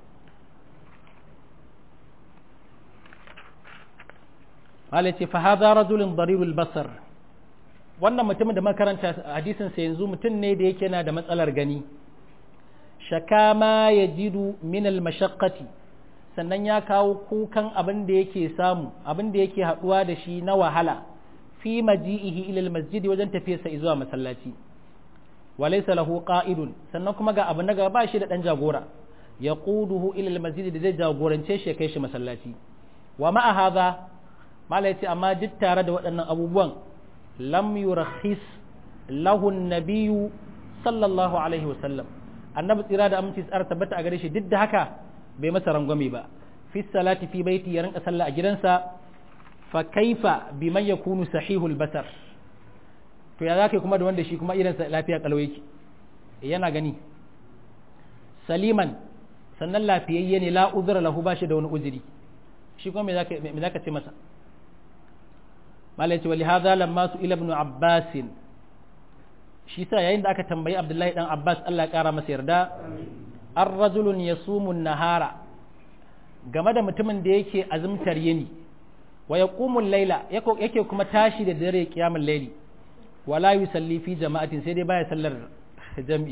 A: Malai ce fa hadha rajulun darirul basar wannan mutumin da makaranta hadisin sa yanzu mutum ne da yake na da matsalar gani shaka ma ya jidu minal mashakkati sannan ya kawo kukan abin da yake samu abin da yake haɗuwa da shi na wahala fi maji'ihi ilal masjidi wajen tafiyarsa zuwa masallaci walaysa lahu qa'idun sannan kuma ga abu na gaba ba shi da dan jagora ya quduhu ilal masjidi da zai jagorance shi ya kai shi masallaci wa ma'a hadha malai ce amma duk tare da waɗannan abubuwan lam yurakhis lahu an-nabiyyu sallallahu alaihi wasallam annabi tsira da aminci tsara tabbata a gare shi duk da haka bai masa rangwame ba fi salati fi baiti ya rinka sallah a gidansa fa kaifa biman yakunu sahihul basar to ya zaka kuma da wanda shi kuma idan sa lafiya kalau yake yana gani saliman sannan lafiyayye ne la uzura lahu ba shi da wani uzuri shi kuma me za ka ce masa malai ce wali hadha lamma su ila ibn abbas shi sa yayin da aka tambayi abdullahi dan abbas Allah ya kara masa yarda ar rajulun yasumu nahara game da mutumin da yake azumtar yini wa yaqumu layla yake kuma tashi da dare kiyamul layli wala yusalli fi jama'atin sai dai baya sallar jam'i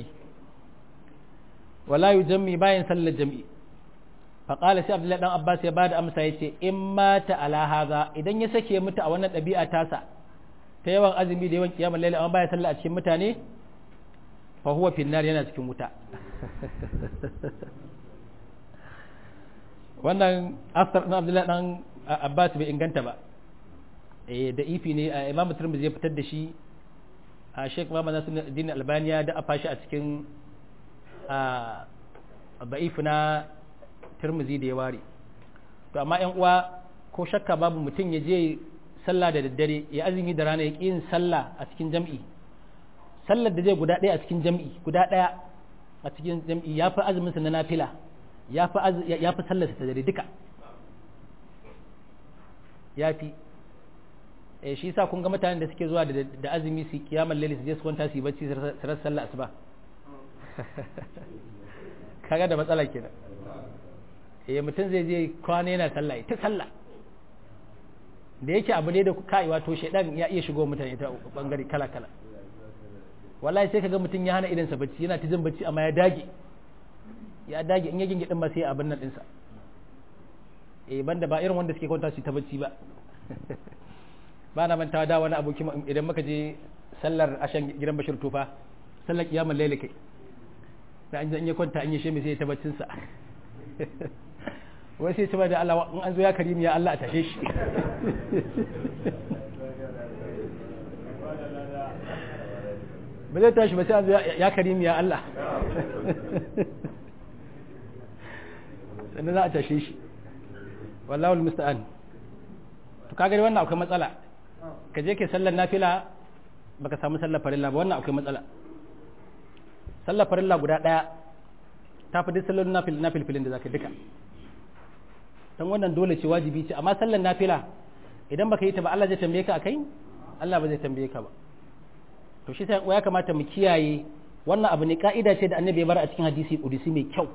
A: wala yujammi bayan sallar jam'i faƙala sai abdullahi dan abbas ya bada amsa ya ce in mata ala haza idan ya sake mutu a wannan ɗabi'a tasa ta yawan azumi da yawan kiyamar laila amma baya sallah a cikin mutane fa huwa finnar yana cikin wuta wannan asar na abdullahi dan abbas bai inganta ba eh da ifi ne imamu tirmidhi ya fitar da shi a sheikh muhammad nasiruddin albaniya da afa shi a cikin ba'if na turmuzi da ya ware to amma yan uwa ko shakka babu mutum ya je sallah da daddare ya azumi da rana ya ƙi yin sallah a cikin jam'i sallar da zai guda ɗaya a cikin jam'i guda ɗaya a cikin jam'i ya fi azumin sa na nafila ya fi ya fi sallar ta dare duka ya fi eh shi yasa kun ga mutanen da suke zuwa da azumi su kiyamar laili su je su kwanta su yi bacci su rasa sallah asuba kaga da matsala kenan eh mutum zai je kwana yana sallah ta sallah da yake abu ne da kai wato shedan ya iya shigo mutane ta bangare kala kala wallahi sai kaga mutum ya hana idansa bacci yana ta jin bacci amma ya dage ya dage in ya gingi din ba sai abin nan dinsa eh banda ba irin wanda suke kwanta su ta bacci ba ba na mantawa da wani aboki idan muka je sallar ashan gidan bashir tufa sallar kiyamar laila kai da an ya kwanta an yi shi sai ya tabbacin sa wai sai ce da Allah in an zo ya karimi ya Allah a tashe shi ba zai tashi ba sai an zo ya karimi ya Allah sannan za a tashe shi wallahu almusta'an to kaga wannan akwai matsala ka je ke sallar nafila baka samu sallar farilla ba wannan akwai matsala sallar farilla guda ɗaya ta fi duk sallolin na filfilin da zaka duka don wannan dole ce wajibi ce amma sallar nafila idan baka yi ta ba Allah zai tambaye ka akai Allah ba zai tambaye ka ba to shi sai ya kamata mu kiyaye wannan abu ne ka'ida ce da annabi ya bar a cikin hadisi kudusi mai kyau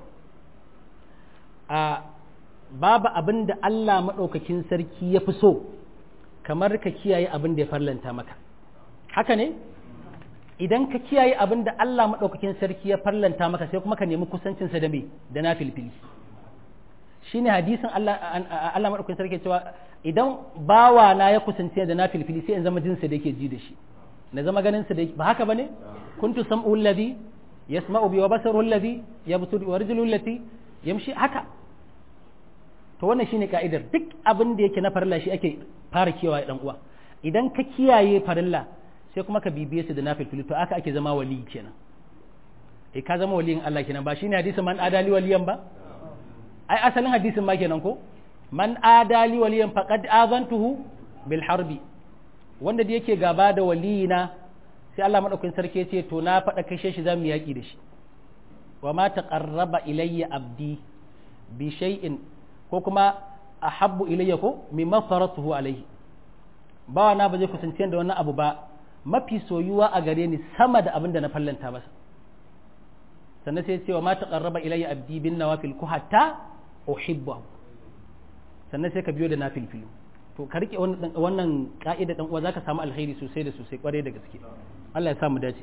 A: a babu abin da Allah madaukakin sarki ya fi so kamar ka kiyaye abin da ya farlanta maka haka ne idan ka kiyaye abin da Allah maɗaukakin sarki ya farlanta maka sai kuma ka nemi kusancinsa da me da na filfili shi ne hadisin Allah Allah maɗaukakin sarki cewa idan bawa na ya kusance da na filfili sai in zama jinsa da yake ji da shi na zama ganin sa da ba haka bane kuntu sam'u alladhi yasma'u bi wa basaru alladhi yabsuru wa rijlu allati yamshi haka to wannan shine ka'idar duk abin da yake na farilla shi ake fara kiyaye dan uwa idan ka kiyaye farilla sai kuma ka bibiye su da na filfili to aka ake zama wali kenan e ka zama waliyin Allah kenan ba shine hadisin man adali waliyan ba ai asalin hadisin ma kenan ko man adali waliyan faqad azantuhu bil harbi wanda da yake gaba da waliyina sai Allah madaukakin sarki ya ce to na faɗa kashe shi zamu yaki da shi wa ma taqarraba ilayya abdi bi shay'in ko kuma ahabbu ilayya ko mimma faratuhu alayhi bawa na ba zai kusance da wannan abu ba mafi soyuwa a gare ni sama da abin da na fallanta masa sannan sai cewa ma taqarraba ilayya abdi bin nawafil ku hatta uhibbu sannan sai ka biyo da nafil filu to ka rike wannan ka'ida dan uwa zaka samu alkhairi sosai da sosai kware da gaske Allah ya sa mu dace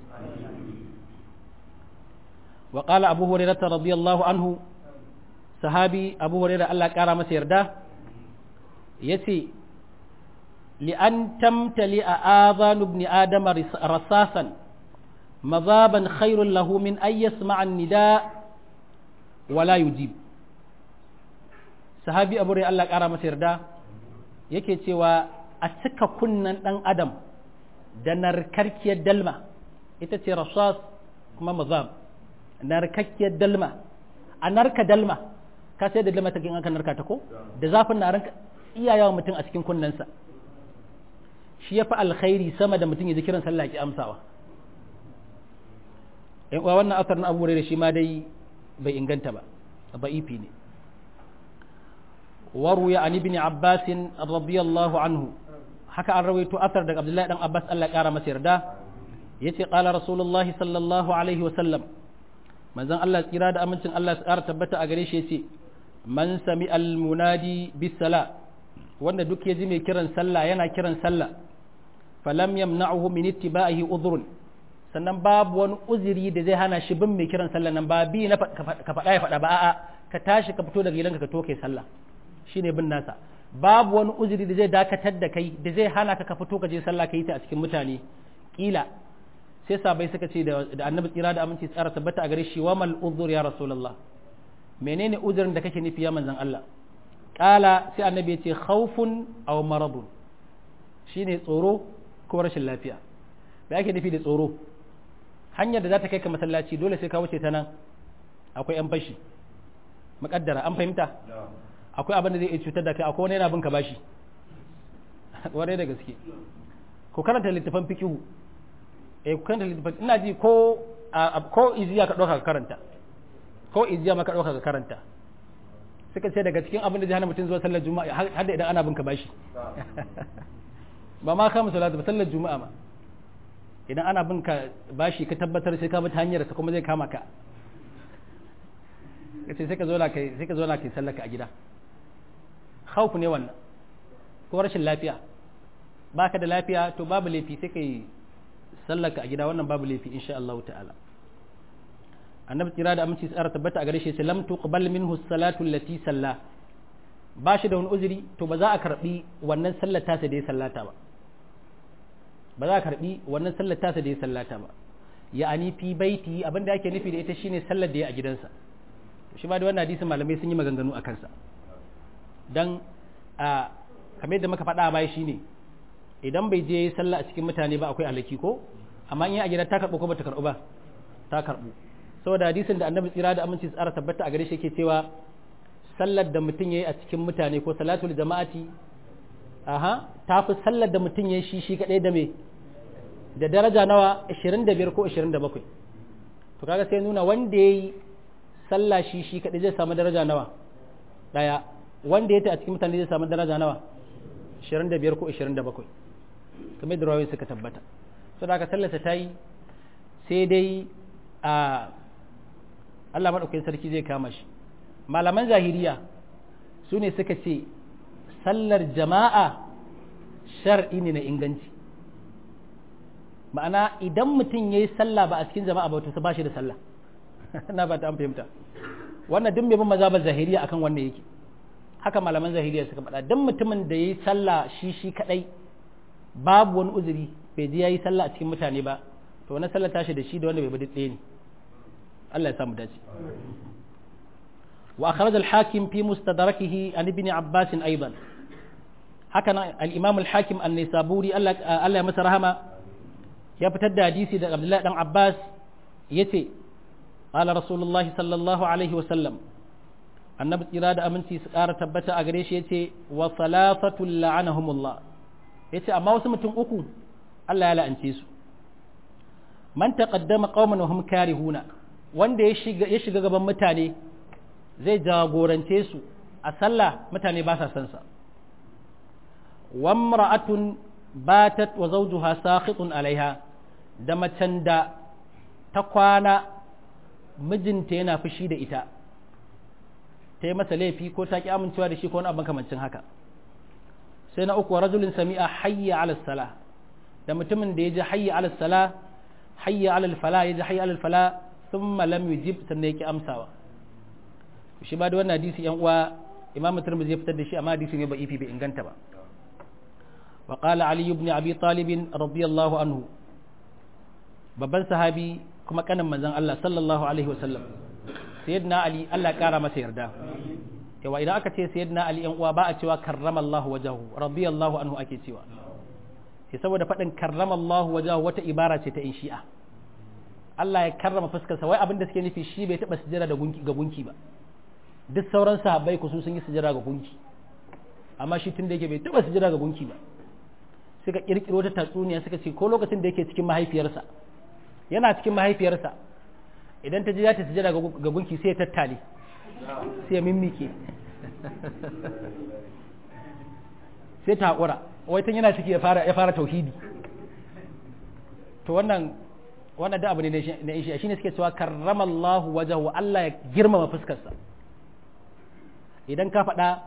A: wa qala abu hurairah radiyallahu anhu sahabi abu hurairah Allah ya kara masa yarda yace لأن تمتلئ آذان ابن آدم رصاصا مذابا خير له من أن يسمع النداء ولا يجيب sahabi abu rai Allah ƙara masa yarda yake cewa a cika kunnan ɗan adam da narkarkiyar dalma ita ce rasas kuma mazab narkakkiyar dalma a narka dalma ka sai da dalma ta aka narka ta ko da zafin na ranka iyayawa mutum a cikin kunnensa shi ya fi alkhairi sama da mutum ya ji kiran sallah ki amsawa in uwa wannan asar na abu da shi ma dai bai inganta ba ba'ifi ne waru ya ani bin abbasin radiyallahu anhu haka an rawaito asar daga abdullahi dan abbas Allah ya kara masa yarda yace qala rasulullahi sallallahu alaihi wa sallam manzon Allah tsira da amincin Allah ya kara tabbata a gare shi yace man sami al munadi bis sala wanda duk ya ji mai kiran sallah yana kiran sallah falam yamna'uhu min ittiba'ihi udhrun sannan babu wani uzuri da zai hana shi bin mai kiran sallah nan ba bi na ka faɗa ya faɗa ba a'a ka tashi ka fito daga gidanka ka to kai sallah shine bin nasa babu wani uzuri da zai dakatar da kai da zai hana ka ka fito ka je sallah ka yi ta a cikin mutane kila sai sabai suka ce da annabi tsira da aminci tsara tabbata a gare shi wa mal uzur ya rasulullah menene uzurin da kake nufi ya manzon Allah kala sai annabi ya ce khawfun aw maradun shine tsoro ko rashin lafiya me ake nufi da tsoro hanyar da za ta kai ka masallaci dole sai ka wuce ta nan akwai yan fashi muƙaddara an fahimta akwai abin da zai iya cutar da kai akwai wani yana bin ka bashi wani da gaske ku karanta littafan fikihu eh ku karanta littafan ina ji ko ko iziya ka ɗauka ka karanta ko iziya ma ka ɗauka ka karanta suka ce daga cikin abin da zai hana mutum zuwa sallar juma'a har da idan ana bin ka bashi ba ma kama salatu ba sallar juma'a ma idan ana bin ka bashi ka tabbatar sai ka bi ta hanyar sa kuma zai kama ka kace sai ka zo na kai sai ka zo na kai sallaka a gida khawf ne wannan ko rashin lafiya baka da lafiya to babu laifi sai kai sallaka a gida wannan babu laifi insha Allah ta'ala annabi tsira da aminci tsara tabbata a gare shi sai lam tuqbal minhu salatu allati salla ba shi da wani uzuri to ba za a karbi wannan sallar tasa da ya sallata ba ba za a karbi wannan sallar tasa da ya sallata ba ya'ani fi baiti abinda ake nufi da ita shine sallar da ya a gidansa shi ma da wannan hadisin malamai sun yi maganganu a kansa dan a kamar yadda muka faɗa a baya shine idan bai je sallah a cikin mutane ba akwai alaki ko amma in yi a gida ta karɓo ko bata karɓo ba ta karɓo saboda hadisin da annabi tsira da aminci tsara tabbata a gare shi yake cewa sallar da mutum yayi a cikin mutane ko salatul jama'ati aha ta fi sallar da mutum yayi shi shi kadai da me da daraja nawa 25 ko 27 to kaga sai nuna wanda yayi sallah shi shi kadai zai samu daraja nawa daya wanda ya ta a cikin mutane zai samu daraja nawa 25 ko 27 kamar da rawayoyi suka tabbata saboda haka sallarsa ta yi sai dai a Allah maɗaukakin sarki zai kama shi malaman zahiriya su ne suka ce sallar jama'a shar'i ne na inganci ma'ana idan mutum ya yi sallah ba a cikin jama'a ba to ba shi da sallah na ba ta an fahimta wannan duk mai bin mazhabar zahiriya akan wannan yake haka malaman zahiriya suka faɗa dan mutumin da yayi sallah shi shi kadai babu wani uzuri bai ji yayi sallah a cikin mutane ba to wannan sallah tashi da shi da wanda bai bi ɗaya ne Allah ya samu dace wa akhraj al-hakim fi mustadrakihi an ibn abbas aidan haka nan al-imam al-hakim an-nisaburi Allah Allah ya masa rahama ya fitar da hadisi da Abdullahi dan Abbas yace qala rasulullah sallallahu alaihi wa sallam annabi tsira da aminci su ƙara tabbata a gare shi yace wa salafatul la'anahumullah yace amma wasu mutum uku Allah ya la'ance su man taqaddama qauman wa hum karihuna wanda ya shiga ya shiga gaban mutane zai jagorance su a sallah mutane ba sa son sa wa imra'atun batat wa zawjuha sakhitun alaiha da macen da ta kwana mijinta yana fushi da ita ta yi masa laifi ko ta ki amincewa da shi ko wani abin kamancin haka sai na uku rajulin sami'a hayya ala sala da mutumin da ya ji hayya ala sala hayya ala fala ya ji hayya ala fala thumma lam yujib sannan ya ki amsawa shi ba da wannan hadisi yan uwa imam tirmidhi ya fitar da shi amma hadisi ne ba ifi bai inganta ba wa qala ali ibn abi talib radiyallahu anhu babban sahabi kuma kanin manzon Allah sallallahu alaihi wasallam sayyidina ali Allah kara masa yarda yawa idan aka ce sayyidina ali yan uwa ba a cewa karramallahu wajahu radiyallahu anhu ake cewa sai saboda faɗin karramallahu wajahu wata ibara ce ta in shi'a Allah ya karrama fuskarsa wai abin da suke nufi shi bai taɓa sujjada da gunki ga gunki ba duk sauran sahabbai ku sun yi sujjada ga gunki amma shi tun da yake bai taɓa sujjada ga gunki ba suka kirkiro ta tatsuniya suka ce ko lokacin da yake cikin mahaifiyarsa yana cikin mahaifiyarsa idan ta ji za ta sujada ga gunki sai ya tattale sai ya mimmike sai ta haƙura wai tun yana ciki ya fara ya fara tauhidi to wannan wannan da abu ne na isha shine suke cewa karramallahu wajahu Allah ya girmama fuskarsa idan ka faɗa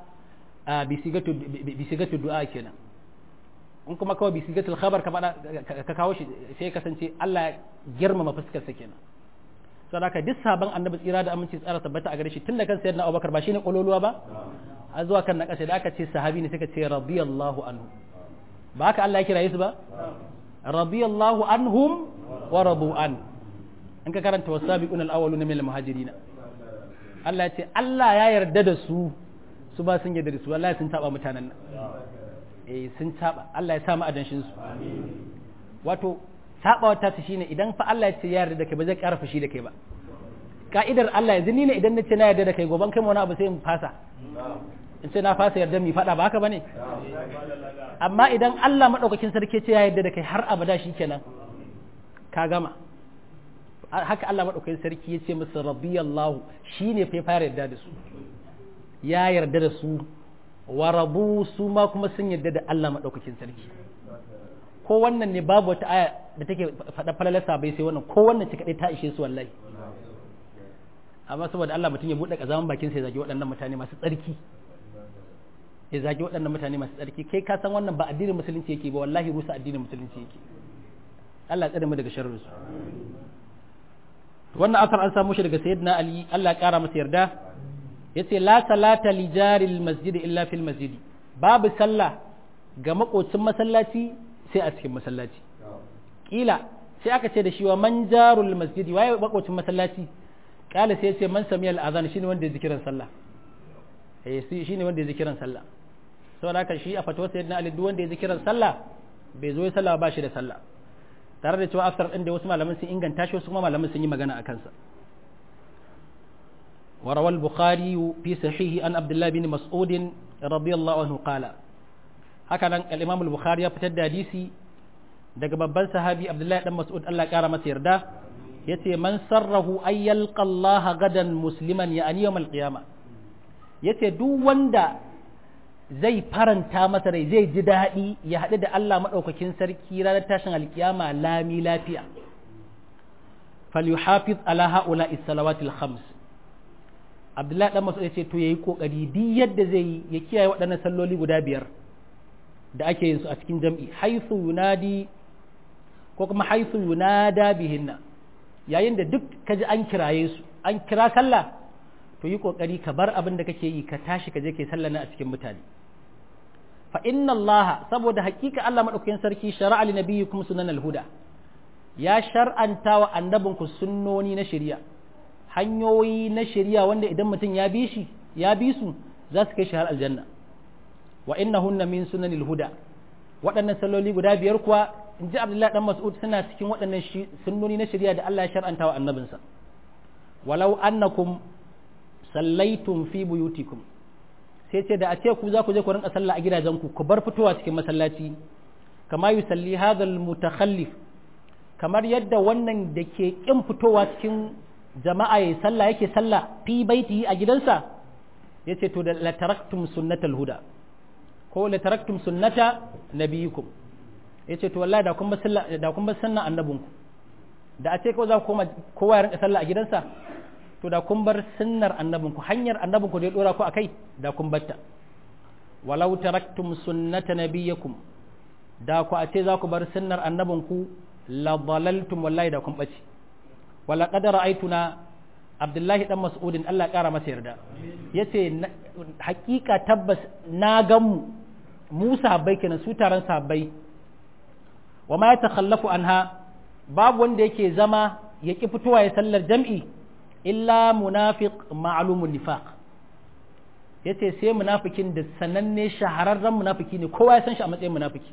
A: bisigatu du'a kenan in kuma kawai bisigatul khabar ka faɗa ka kawo shi sai kasance Allah ya girmama fuskarsa kenan saboda haka duk sabon annabi tsira da aminci tsara tabbata a gare shi tun da kan sayyidina Abubakar ba shine kololuwa ba a zuwa kan na ƙasa da aka ce sahabi ne suka ce radiyallahu anhu ba haka Allah ya kira su ba radiyallahu anhum wa radu an in ka karanta wasabiqun al-awwaluna min al-muhajirin Allah ya ce Allah ya yarda da su su ba sun yarda da su wallahi sun taba mutanen nan eh sun taba Allah ya sa mu adanshin su wato sabawa ta shine idan fa Allah ya ce ya yarda da kai ba zai ƙara fushi da kai ba ka'idar Allah yanzu ni ne idan na ce na yarda da kai goban kai wani abu sai in fasa in ce na fasa yarda mi faɗa ba haka bane amma idan Allah madaukakin sarki ce ya yarda da kai har abada shikenan ka gama haka Allah madaukakin sarki ya ce musu radiyallahu shine fa fara yarda da su ya yarda da su wa rabu su ma kuma sun yarda da Allah madaukakin sarki ko wannan ne babu wata aya da take faɗa falalarsa bai sai wannan ko wannan ci kaɗai ta ishe su wallahi amma saboda Allah mutum ya buɗe ƙazaman bakin sai zagi waɗannan mutane masu tsarki ya zagi waɗannan mutane masu tsarki kai ka san wannan ba addinin musulunci yake ba wallahi rusa addinin musulunci yake Allah ya tsare mu daga sharrin su wannan asar an samu shi daga sayyidina Ali Allah ya kara masa yarda yace la salata li jaril masjid illa fil masjid babu sallah ga makocin masallaci sai a cikin masallaci kila sai aka ce da shi wa man jarul masjid waye makocin masallaci kala sai ce man sami al'azan shine wanda ya zikiran sallah eh shine wanda ya zikiran sallah saboda haka shi a fatuwar sayyidina ali duk wanda ya zikiran sallah bai zo ya sallah ba shi da sallah tare da cewa aftar din da wasu malaman sun inganta shi wasu kuma malaman sun yi magana a kansa وروى البخاري في صحيحه عن عبد الله بن مسعود رضي الله عنه قال هكذا الإمام البخاري فتد حديثي daga babban sahabi Abdullahi dan Mas'ud Allah kara masa yarda yace man sarrahu ay yalqa Allah gadan musliman ya ani yawmal qiyama yace duk wanda zai faranta masa rai zai ji daɗi ya haɗu da Allah maɗaukakin sarki ranar tashin alkiyama lami lafiya falyuhafiz ala haula salawatil khams Abdullahi dan Mas'ud yace to yayi kokari duk yadda zai yi ya kiyaye waɗannan salloli guda biyar da ake yin su a cikin jam'i haythu yunadi ko kuma haythu yunada bihinna yayin da duk ka ji an kiraye su an kira sallah to yi kokari ka bar abin da kake yi ka tashi ka je kai sallah na a cikin mutane fa inna Allah saboda hakika Allah madaukakin sarki shar'a li nabiyyikum sunan al-huda ya shar'anta wa annabinku sunnoni na shari'a hanyoyi na shari'a wanda idan mutum ya bi shi ya bi su za su kai shi har aljanna wa innahunna min sunanil huda waɗannan salloli guda biyar kuwa in ji abdullahi dan mas'ud suna cikin waɗannan sunnoni na shari'a da Allah ya shar'anta wa annabinsa walau annakum sallaitum fi buyutikum sai ce da a ce ku za ku je ku rinka sallah a gidajenku ku bar fitowa cikin masallaci kama yusalli hadha mutakhallif kamar yadda wannan da ke kin fitowa cikin jama'a yayi sallah yake sallah fi baitihi a gidansa yace to da la taraktum sunnatal huda ko la taraktum sunnata nabiyikum yace to wallahi da kun ba sallah da kun ba sunnan annabinku da a ce ko za ku koma kowa ya rinka sallah a gidansa to da kun bar sunnar annabinku hanyar annabinku da ya dora ku akai da kun batta walau taraktum sunnata nabiyakum da ku a ce za ku bar sunnar annabinku la dalaltum wallahi da kun bace wala qad ra'aytuna abdullahi dan mas'udin Allah kara masa yarda yace hakika tabbas na gan mu mu sahabbai kenan su taron sahabbai wa ma yatakhallafu anha babu wanda yake zama ya ki fitowa ya sallar jam'i illa munafiq ma'lumun nifaq yace sai munafikin da sananne shahararren munafiki ne kowa ya san shi a matsayin munafiki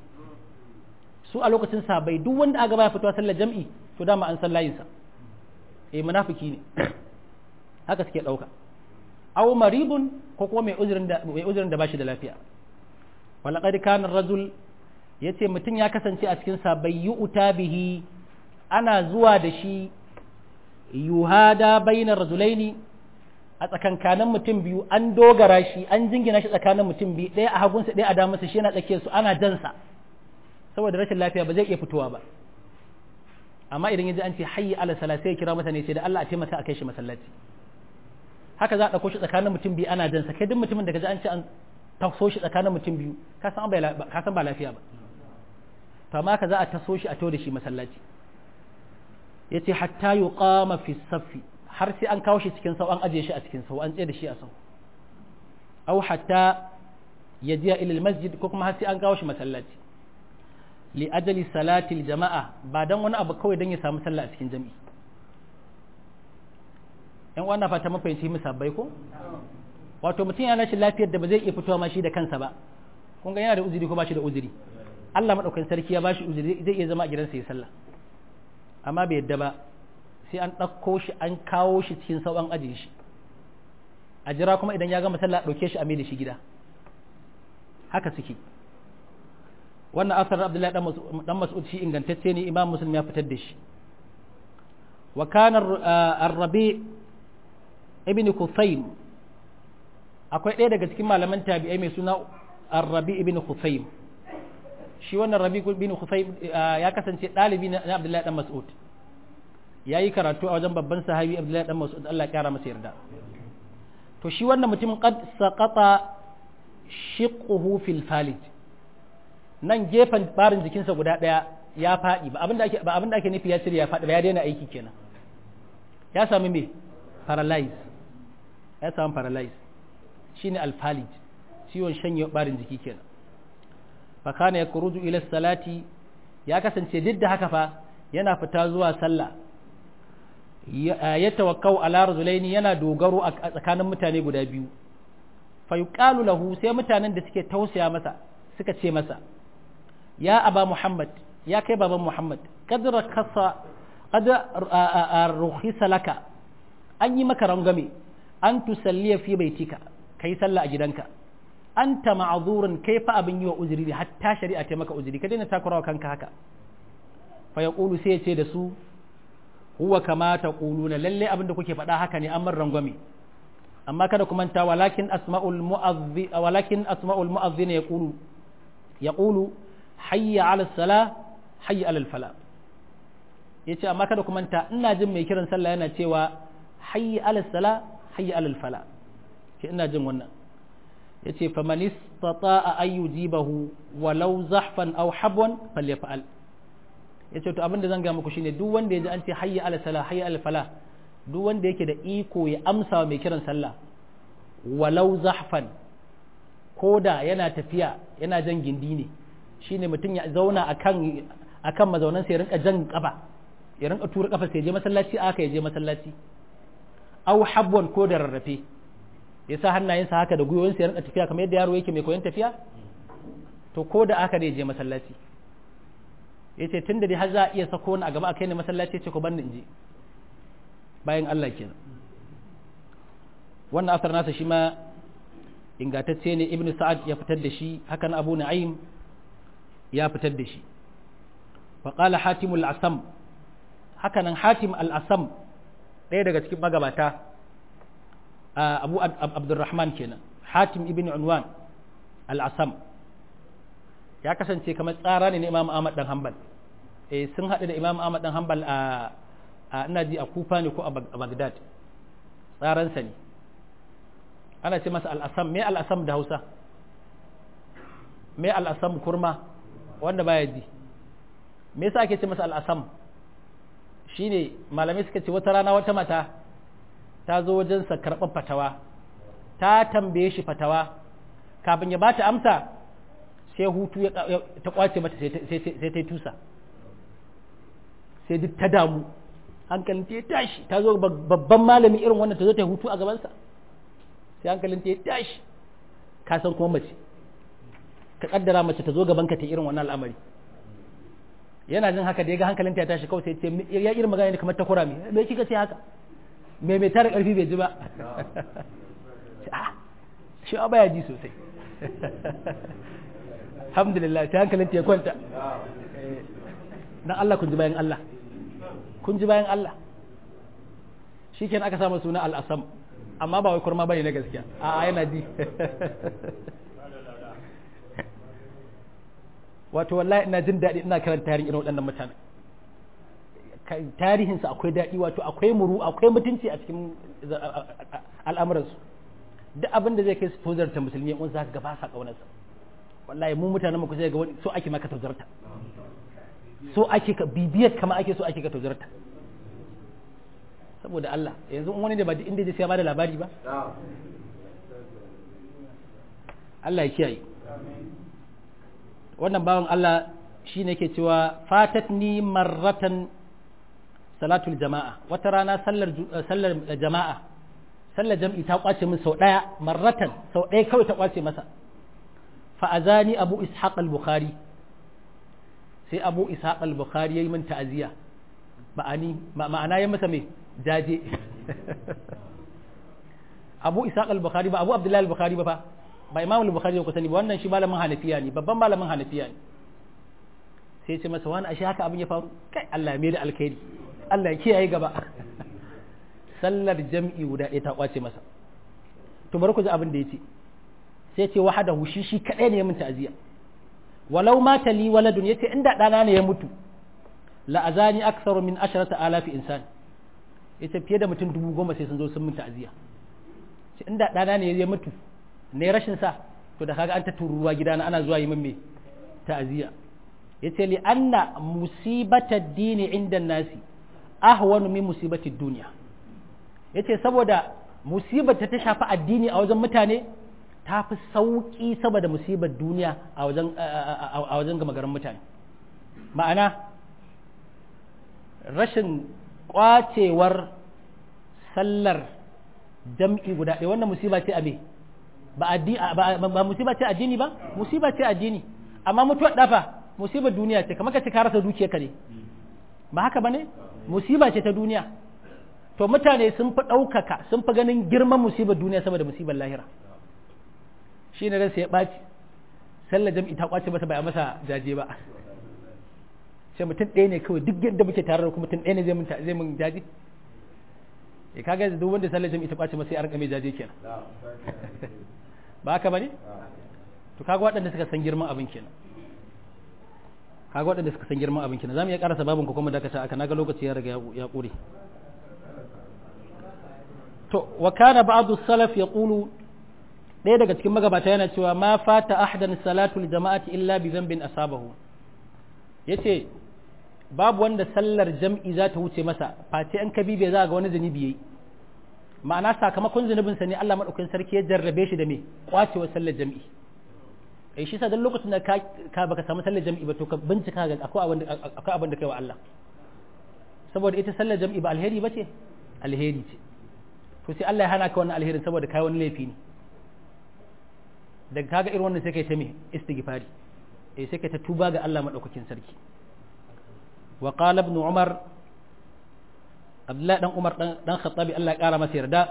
A: su a lokacin sahabbai duk wanda aka baya fitowa sallar jam'i to dama an san layinsa eh munafiki ne haka suke dauka aw maribun ko kuma mai uzurin da mai uzurin da bashi da lafiya walaqad kana rajul yace mutum ya kasance a cikin sahabbai yu'ta bihi ana zuwa da shi yuhada bainar rajulaini a tsakankanin mutum biyu an dogara shi an jingina shi tsakanin mutum biyu ɗaya a hagunsa ɗaya a damarsa shi yana tsakiyar su ana jansa saboda rashin lafiya ba zai iya fitowa ba amma idan ya ji an ce hayyi ala sala sai ya kira masa ne sai da Allah a taimaka a kai shi masallaci haka za a ɗauko shi tsakanin mutum biyu ana jansa kai duk mutumin da ka ji an ce an taso shi tsakanin mutum biyu ka san ba lafiya ba to amma haka za a taso shi a to da shi masallaci yace hatta yuqama fi saffi har sai an kawo shi cikin sau an ajiye shi a cikin sau an tsaye da shi a sau au hatta ya jiya ilil masjid ko kuma har sai an kawo shi masallaci li ajali salatil jama'a ba dan wani abu kawai dan ya samu sallah a cikin jami'i yan wannan fata mafahimci musabbai ko wato mutum yana shi lafiyar da ba zai iya fitowa ma shi da kansa ba kun ga yana da uzuri ko ba shi da uzuri Allah madaukakin sarki ya bashi uzuri zai iya zama a gidansa ya sallah amma bai yadda ba sai an ɗauko shi an kawo shi cikin sauran ajiye shi a jira kuma idan ya gama sallah ɗauke shi a mai da shi gida haka suke wannan asar abdullahi dan mas'ud shi ingantacce ne imam muslim ya fitar da shi wa kana ar-rabi ibn khusaym akwai ɗaya daga cikin malaman tabi'ai mai suna ar-rabi ibn khusaym shi wannan rabi ibn khusaym ya kasance ɗalibi na abdullahi dan mas'ud ya yi karatu a wajen babban sahabi abdullahi dan mas'ud Allah ya kara masa yarda to shi wannan mutumin qad saqata shiqquhu fil falij nan gefen barin jikinsa guda daya ya fadi ba abinda ake ba abinda ake nufi ya cire ya fadi ba ya daina aiki kenan ya sami me paralyze ya samu paralyze shine al falij ciwon shanye barin jiki kenan fa kana yakruju ila salati ya kasance duk da haka fa yana fita zuwa sallah ya tawakkau ala rajulaini yana dogaro a tsakanin mutane guda biyu fa yuqalu lahu sai mutanen da suke tausaya masa suka ce masa ya aba muhammad ya kai baban muhammad qad rakasa qad rukhisa laka an yi maka rangame an tusalliya fi baitika kai sallah a gidanka anta ma'zurun kai fa abin yi wa uzuri hatta shari'a ta maka uzuri ka daina takurawa kanka haka fa yaqulu sai ya ce da su huwa kama ta ƙuluna lalle abin da kuke faɗa haka ne an man rangwame amma kada ku manta walakin asma'ul mu'azzi walakin asma'ul mu'azzina yaqulu yaqulu hayya 'ala sala hayya 'ala fala yace amma kada ku manta ina jin mai kiran sallah yana cewa hayya 'ala sala hayya 'ala fala ke ina jin wannan yace faman istata'a ay yujibahu walau zahfan aw habwan falyaf'al ya ce to abin da zan ga muku shine duk wanda ya ji an ce hayya ala sala hayya ala fala duk wanda yake da iko ya amsa wa mai kiran sallah walau zahfan koda yana tafiya yana jan gindi ne shine mutum ya zauna akan akan mazaunan sai ya rinka jan kafa ya rinka tura kafa sai je masallaci aka ya je masallaci au habwan ko da rarrafe ya sa hannayensa haka da gwiwoyinsa ya rinka tafiya kamar yadda yaro yake mai koyon tafiya to ko da aka ne je masallaci ya ce tun da dai har za a iya sako wani a gaba a kai ne masallaci ce ku banni in je bayan Allah kenan wannan asar nasa shi ma ingantacce ne ibnu sa'ad ya fitar da shi hakan abu na'im ya fitar da shi wa qala hatim al-asam hakanan hatim al-asam ɗaya daga cikin magabata abu abdurrahman kenan hatim ibn unwan al-asam ya kasance kamar tsara ne na imam ahmad dan hanbal eh sun haɗu da imam ahmad dan hanbal a ina ji a kufa ne ko a bagdad tsaransa ne ana ce masa al'asam me al'asam da hausa me al'asam kurma wanda baya ji me yasa ake ce masa al'asam shine malamai suka ce wata rana wata mata ta zo wajensa karɓar fatawa ta tambaye shi fatawa kafin ya bata amsa sai hutu ta kwace mata sai ta yi tusa sai duk ta damu hankalin ta ya tashi ta zo babban malami irin wannan ta zo ta hutu a gabansa sai hankalin ta ya tashi ka san kuma mace ka kaddara mace ta zo gaban ka ta irin wannan al'amari yana jin haka da ya ga hankalin ta ya tashi kawai sai ce ya irin magana ne kamar ta kura me me kika ce haka me mai tara karfi bai ji ba shi ba ya ji sosai alhamdulillah ta hankalin ta ya kwanta dan Allah kun ji bayan Allah kun ji bayan Allah shikenan aka samu suna al-asam amma ba wai kurma bane na gaskiya a yana ji wato wallahi ina jin daɗi ina karanta tarihin irin waɗannan mutane tarihinsa akwai daɗi wato akwai muru akwai mutunci a cikin al'amuransu duk abin da zai kai su tozarta musulmi wani za ka ga ba sa ƙaunarsa wallahi mu mutanen mu kusa ga wani so ake maka tozarta so ake ka bibiyar kama ake so ake ka tozarta saboda Allah yanzu wani da ba inda zai sai ba da labari ba Allah ya kiyaye wannan bawan Allah shi ne ke cewa fatatni marratan salatul jama'a wata rana sallar jama'a sallar jam'i ta kwace min sau ɗaya marratan sau ɗaya kawai ta kwace masa fa'azani abu ishaq al-bukhari sai abu ishaq al-bukhari ya yi min ta'aziyya ma'ana ya masa mai jaje abu ishaq al-bukhari ba abu abdullahi al-bukhari ba fa ba imam al-bukhari ku sani ba wannan shi malamin hanafiya ne babban malamin hanafiya ne sai ce masa wani ashe haka abin ya faru kai Allah ya mai da alkhairi Allah ya kiyaye gaba sallar jam'i guda ɗaya ta kwace masa to bari ku ji abin da yace sai ce wahadahu shi shi kadai ne ya mun ta'aziya walau mata li waladun yace inda dana ne ya mutu la azani aktharu min asharata alafi insan yace fiye da mutum dubu goma sai sun zo sun mun ta'aziya ce inda dana ne ya mutu ne rashin sa to da kaga an ta tururuwa gidana ana zuwa yi min me ta'aziya yace li anna musibata dini inda nasi ahwanu min musibati dunya yace saboda musibar ta ta shafi addini a wajen mutane ta fi sauki saboda musibar duniya a wajen a wajen gama garin mutane ma'ana rashin kwacewar sallar jam'i guda ɗaya wannan musiba ce a me ba ba musiba ce addini ba musiba ce addini amma mutuwar dafa musibar duniya ce kamar ka ce ka rasa dukiyarka ne ba haka bane musiba ce ta duniya to mutane sun fi ɗaukaka sun fi ganin girman musibar duniya saboda musibar lahira shi ne ransa ya ɓaci sallar jam'i ta kwace masa bai a masa jaje ba sai mutum ɗaya ne kawai duk yadda muke tare da kuma mutum ɗaya ne zai mun zai mun jaje ya kaga duk wanda sallar jam'i ta kwace masa ya rika mai jaje kenan ba haka bane to kaga waɗanda suka san girman abin kenan kaga waɗanda suka san girman abin kenan zamu iya karasa babin ko kuma dakata aka naga lokaci ya riga ya ƙure to wa kana ba'du salaf yaqulu ɗaya daga cikin magabata yana cewa ma fata ahdan salatul jama'ati illa bi dhanbin asabahu yace babu wanda sallar jam'i za ta wuce masa face an kabibe za ga wani zunubi yayi ma'ana sakamakon zunubin sa ne Allah madaukakin sarki ya jarrabe shi da me kwacewa sallar jam'i eh shi sa dan lokacin da ka ka baka samu sallar jam'i ba to ka bincika ga akwai abin akwai abin da kai wa Allah saboda ita sallar jam'i ba alheri bace alheri ce to sai Allah ya hana ka wannan alherin saboda kai wani laifi ne daga kaga irin wannan sai kai ta me istighfari eh sai kai ta tuba ga Allah madaukakin sarki wa qala ibn umar abdullahi dan umar dan dan khattabi Allah ya kara masa yarda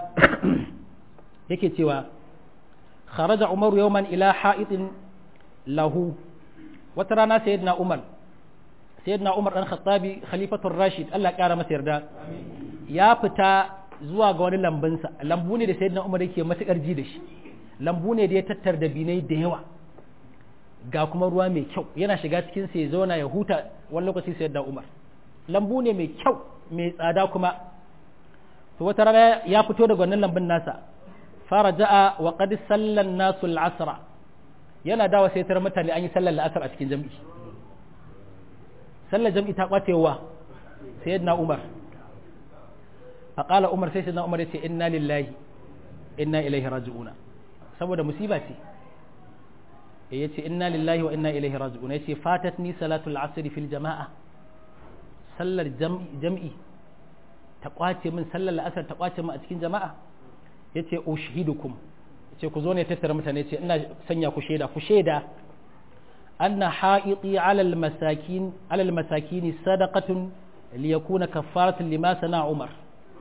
A: yake cewa kharaja umar yawman ila ha'itin lahu wata rana sayyidina umar sayyidina umar dan khattabi khalifatul rashid Allah ya kara masa yarda ya fita zuwa ga wani lambunsa lambu ne da sayyidina umar yake matukar ji da shi lambu ne da ya tattar da binai da yawa ga kuma ruwa mai kyau yana shiga cikin sai zauna ya huta wani lokaci sai da umar lambu ne mai kyau mai tsada kuma to wata rana ya fito daga wannan lambun nasa fara ja'a wa qad sallan nasu al-asra yana dawa sai tar mutane an yi sallar la'asar a cikin jami'i sallar jami'i ta kwacewa sayyidina umar faqala umar sai sayyidina umar ya ce inna lillahi inna ilaihi raji'una saboda musiba ce ya ce inna lillahi wa inna ilaihi raji'un ya ce fatat ni salatul asr fil jama'a sallar jam'i ta kwace min sallar la'asar ta kwace min a cikin jama'a ya ce ushidukum ya ce ku zo ne tattara mutane ce ina sanya ku shaida ku shaida anna ha'iti alal masakin alal masakin sadaqatun liyakuna kaffaratun lima sana umar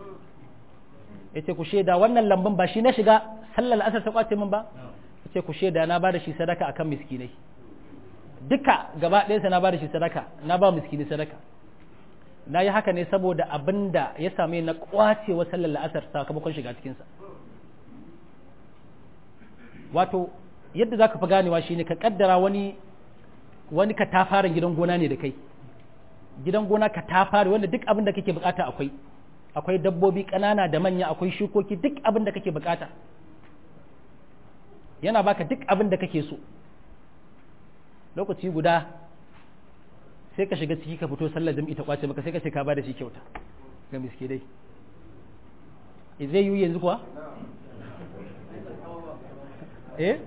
A: ya ce ku shaida wannan lambun ba shi na shiga sallar asar ta kwace min ba ce ku shaida na ba da shi sadaka akan miskinai duka gaba ɗayansa na ba da shi sadaka na ba miskini sadaka na yi haka ne saboda abin da ya same na kwacewa sallar la'asar sakamakon shiga cikinsa wato yadda za ka fi ganewa shine ka kaddara wani wani ka ta fara gidan gona ne da kai gidan gona ka ta fara wanda duk abin da kake bukata akwai akwai dabbobi ƙanana da manya akwai shukoki duk abin da kake bukata yana baka duk abin da kake so lokaci guda sai ka shiga ciki ka fito sallar jam'i ta kwace maka sai ka ce ka bada shi kyauta ga miske dai zai yi yanzu kuwa eh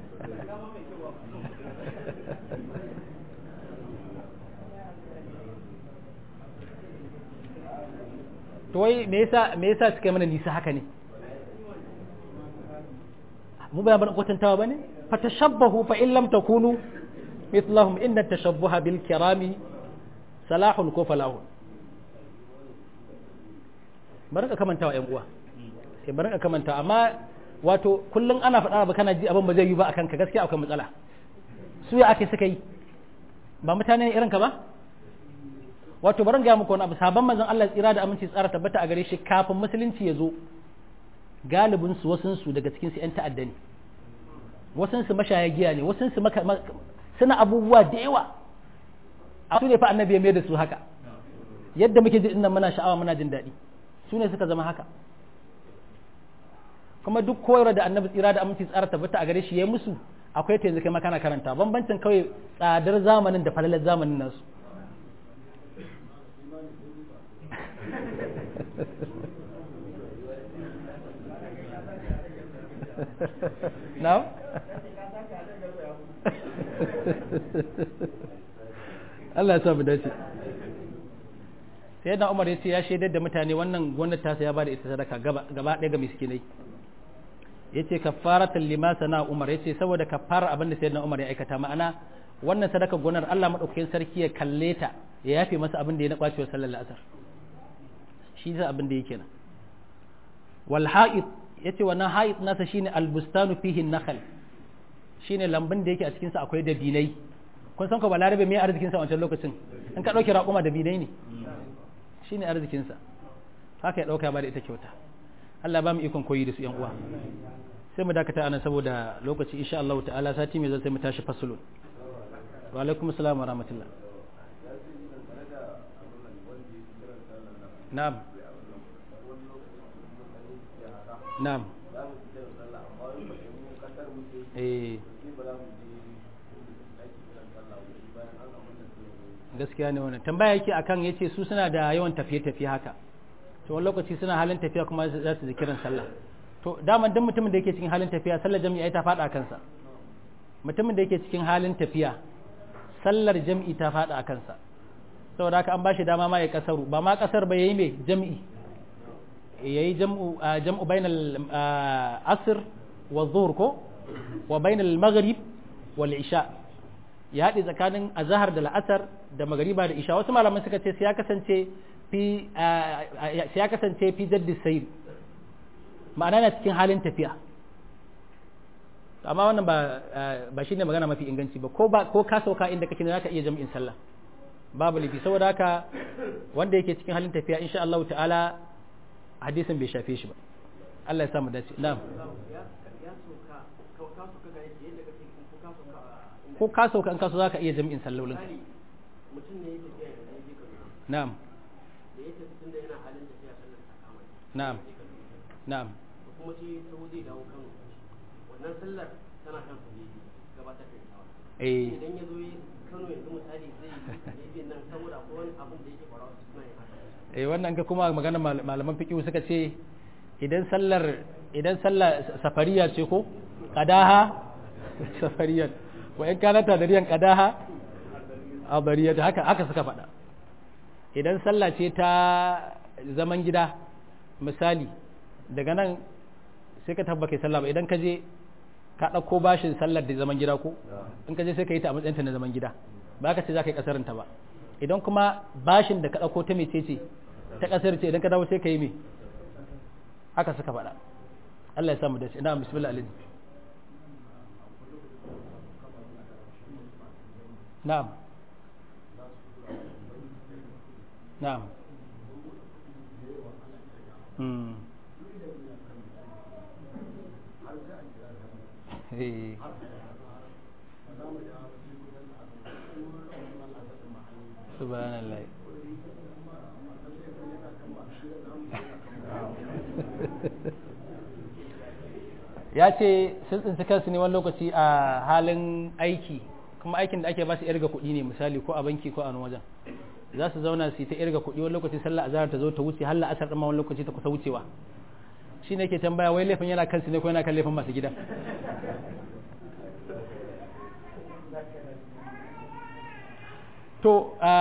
A: to wai me yasa me yasa suka yi mana nisa haka ne mu ba ban kwatantawa bane fa tashabbahu fa in lam takunu mithlahum inna tashabbuha bil kirami salahun ko falahun bari ka kamantawa yan uwa sai bari ka kamanta amma wato kullum ana faɗa ba kana ji abin ba zai yi ba akan ka gaskiya akwai matsala su ya ake suka yi ba mutane ne irin ka ba wato bari ga muku wani abu sabon manzon Allah tsira da aminci tsara tabbata a gare shi kafin musulunci ya zo galibin su wasun su daga cikin su yan ta'adda ne wasun su mashaya giya ne wasun su suna abubuwa da yawa a su ne fa annabi ya mai da su haka yadda muke ji dinnan muna sha'awa muna jin daɗi su ne suka zama haka kuma duk koyarwa da annabi tsira da aminci tsara tabbata a gare shi ya musu akwai ta yanzu kai makana karanta bambancin kawai tsadar zamanin da falalar zamanin nasu now Allah ya sa mu dace sai da Umar ya ce ya shaidar da mutane wannan gwamnati ta ya bada ita sadaka gaba ɗaya ga miskinai ya ce kafaratan lima sana Umar ya ce saboda kafara abin da sayyidina Umar ya aikata ma'ana wannan sadaka gonar Allah madaukakin sarki ya kalle ta ya yafe masa abin da ya na kwacewa sallar asar shi zai abin da yake nan wal ha'id yace wannan ha'id nasa shine albustanu fihi nakhl shine lambun da yake a cikin sa akwai dabinai kun san ko balarabe me arzikin sa wancan lokacin in ka dauki raƙuma dabinai ne shine arzikin sa haka ya dauka ba da ita kyauta Allah ba mu ikon koyi da su yan uwa sai mu dakata anan saboda lokaci insha Allah ta'ala sati mai zai sai mu tashi fasulun wa alaikum assalam wa rahmatullah na'am na'am eh gaskiya ne wannan tambaya yake akan yace su suna da yawan tafiye-tafiye haka to wani lokaci suna halin tafiya kuma za su kiran sallah to daman duk mutumin da yake cikin halin tafiya sallar jami'a ta fada kansa mutumin da yake cikin halin tafiya sallar jami'i ta fada a kansa saboda haka an bashi dama ma ya kasaru ba ma kasar ba yayi me jami'i yayi jam'u jam'u bainal asr wa dhuhr ko wa bainal maghrib wal isha ya haɗe tsakanin azahar da la'asar da magariba da isha wasu malaman suka ce sai ya kasance fi sai ya kasance fi jaddi sayr ma'ana na cikin halin tafiya amma wannan ba ba shine magana mafi inganci ba ko ba ko ka sauka inda kake ne zaka iya jami'in sallah babu lifi saboda haka wanda yake cikin halin tafiya insha Allah ta'ala hadisin bai shafe shi ba Allah ya samu dace na'am ko ka sauka in kaso zaka iya jami'in sallolin
B: mutum ne ya tafiya da ya je Kaduna
A: na'am
B: da ya tafi tunda yana halin tafiya sallar ta kama shi
A: na'am
B: ya je Kaduna
A: na'am
B: da kuma shi ta zai dawo Kano wannan sallar tana kan su ne gabatar da ita
A: eh
B: idan ya zo yi Kano yanzu misali zai yi nan saboda akwai wani abin da yake faruwa su suna yin haka
A: eh wannan ka kuma magana mal- malaman fiqh suka ce idan sallar idan sallar safariya ce ko qadaha safariyan wa in kana tadariyan qadaha abariyat haka haka suka faɗa idan sallah ce ta zaman gida misali daga nan sai ka tabbake sallah ba idan ka je ka ɗauko bashin sallar da zaman gida ko in ka je sai ka yi ta a matsayinta na zaman gida ba ka ce za ka yi ƙasarinta ba idan kuma bashin da ka ɗauko ta mece ce ta ƙasar ce idan ka dawo sai ka yi me haka suka faɗa Allah ya samu dace ina bismillah alaihi na'am na'am mm. eh subhanallah ya ce sun tsinci kansu ne wani lokaci a halin aiki kuma aikin da ake ba su irga kuɗi ne misali ko a banki ko a wani wajen za su zauna su yi ta irga kuɗi wani lokaci sallah azhar ta zo ta wuce har la'asar ɗin ma wani lokaci ta kusa wucewa shi ne ke tambaya wai laifin yana kansu ne ko yana kan laifin masu gida to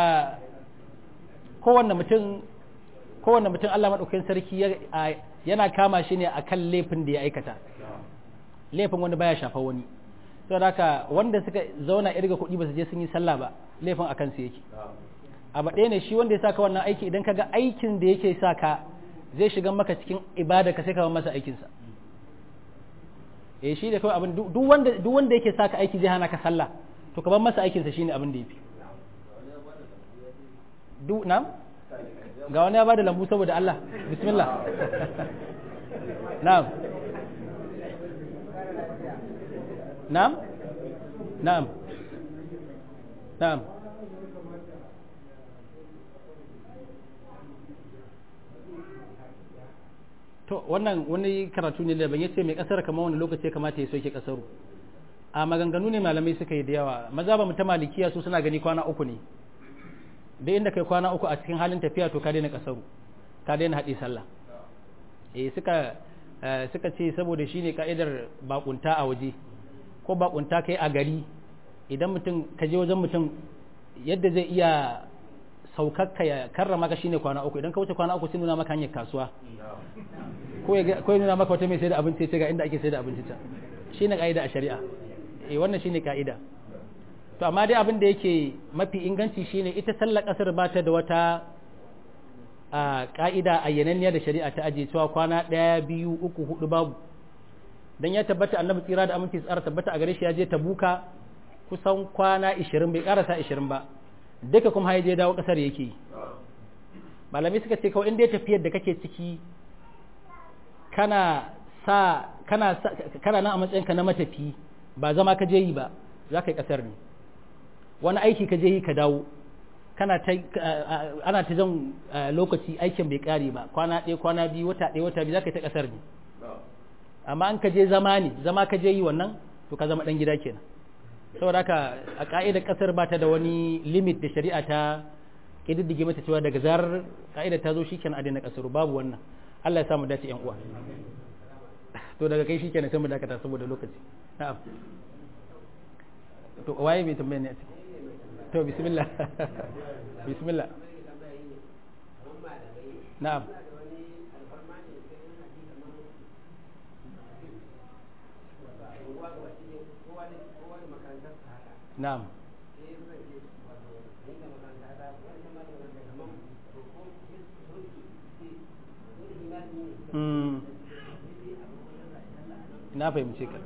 A: kowanne mutum kowanne mutum Allah maɗaukakin sarki yana kama shi ne akan laifin da ya aikata laifin wani baya shafa wani saboda haka wanda suka zauna irga kuɗi ba su je sun yi sallah ba laifin a kansu yake abu ɗaya ne shi wanda ya saka wannan aiki idan kaga aikin da yake saka zai shiga maka cikin ibada ka sai ka masa aikinsa eh shi da kawai abin duk wanda duk wanda yake saka aiki zai hana ka sallah to ka bar masa aikinsa shine abin da yafi duk na ga wani ya bada lambu saboda Allah bismillah na'am na'am na'am na'am to wannan wani karatu ne da ban yace mai kasar kamar wani lokaci ya kamata ya soke kasaru a maganganu ne malamai suka yi da yawa maza ba mu ta malikiya su suna gani kwana uku ne da inda kai kwana uku a cikin halin tafiya to ka daina kasaru ka daina haɗe sallah eh suka suka ce saboda shine ka'idar bakunta a waje ko bakunta kai a gari idan mutum ka je wajen mutum yadda zai iya saukakka ya karrama ka shine kwana uku idan ka wuce kwana uku sai nuna maka hanyar kasuwa ko ya nuna maka wata mai sai da abinci ce ga inda ake sai da abinci ta shine ka'ida a shari'a eh wannan shine ka'ida to amma dai abin da yake mafi inganci shine ita sallar kasar ba ta da wata a ka'ida ayyananniya da shari'a ta ajiye cewa kwana ɗaya biyu uku hudu babu dan ya tabbata annabi tsira da aminci tsara tabbata a gare shi ya je tabuka kusan kwana 20 bai karasa 20 ba duka kuma ya je dawo kasar yake yi malami suka ce kawai inda ya tafiyar da kake ciki kana sa kana kana nan a matsayinka na matafi ba zama ka je yi ba za ka yi kasar ne wani aiki ka je yi ka dawo kana ta ana ta jan lokaci aikin bai kare ba kwana ɗaya kwana biyu wata ɗaya wata biyu za ka yi ta kasar ne amma an ka je zama ne zama ka je yi wannan to ka zama ɗan gida kenan saboda haka a ka'idar kasar ba ta da wani limit da shari'a ta ƙididdige mata cewa daga zarar ka'idar ta zo shi kenan a daina kasar babu wannan Allah ya samu dace yan uwa to daga kai shi kenan sai mu dakata saboda lokaci na'am to waye mai tambaye ne a ciki to bismillah bismillah na'am na'am na fahimce ka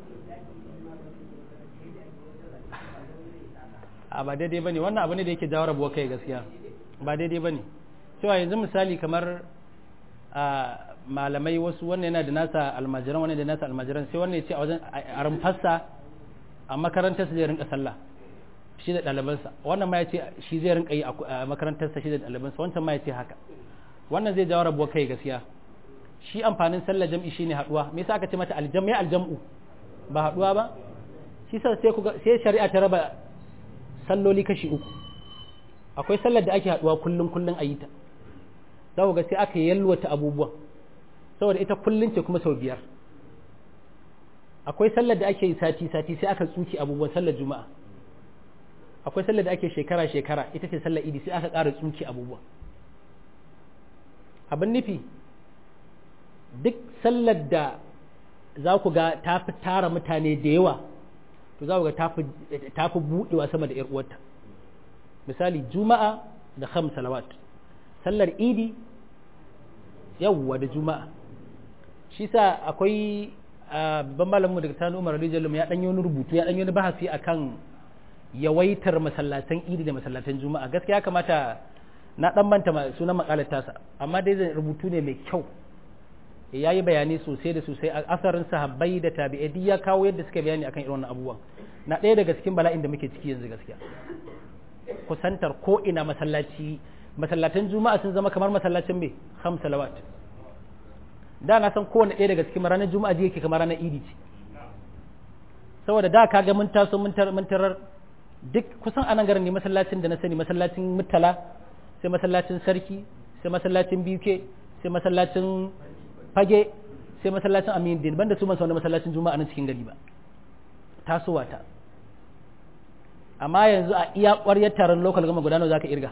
A: a ba daidai ba ne wannan abu ne da yake jawo rabuwa kai gaskiya ba daidai ba ne cewa yanzu misali kamar a malamai wasu wannan yana da nasa almajiran wannan da nasa almajiran sai wannan ya ce a wajen a rumfarsa a makarantar zai rinka sallah shi da ɗalibansa wannan ma ya ce shi zai rinka yi a makarantarsa shi da ɗalibansa wancan ma ya ce haka wannan zai jawo rabuwa kai gaskiya shi amfanin sallar jam'i shine haduwa me yasa aka ce mata aljam ya aljam'u ba haduwa ba shi sa sai kuga sai shari'a ta raba salloli kashi uku akwai sallar da ake haduwa kullun kullun ayi ta za ku ga sai aka yalwata abubuwan saboda ita kullun ce kuma sau biyar akwai sallar da ake yi sati sati sai aka tsuki abubuwan sallar juma'a akwai sallar da ake shekara shekara ita ce sallar idi sai aka ƙara tsuki abubuwan abin nufi duk sallar da za ku ga ta fi tara mutane da yawa to za ku ga ta fi buɗewa sama da uwarta misali juma'a da kham salawat sallar idi yawwa da juma'a shi sa akwai babban malamin daga tanu umar rijalum ya ɗanyi wani rubutu ya ɗanyi wani bahasi akan yawaitar masallatan idi da masallatan juma'a gaskiya kamata na ɗan manta sunan makalar tasa amma dai zai rubutu ne mai kyau ya yi bayani sosai da sosai a asarin sahabbai da tabi'ai duk ya kawo yadda suka bayani akan irin wannan abubuwan na ɗaya daga cikin bala'in da muke ciki yanzu gaskiya kusantar ko ina masallaci masallatan juma'a sun zama kamar masallacin mai ham salawat da na san kowane ɗaya daga cikin ranar juma'a ji yake kamar ranar idi ce saboda da ka ga mun taso mun tarar duk kusan anan garin ne masallacin da na sani masallacin mutala sai masallacin sarki sai masallacin BK sai masallacin fage sai masallacin amin din banda su wani masallacin juma'a na cikin gari ba tasowa ta amma yanzu a iya ƙwaryar taron local gama gudanar za ka irga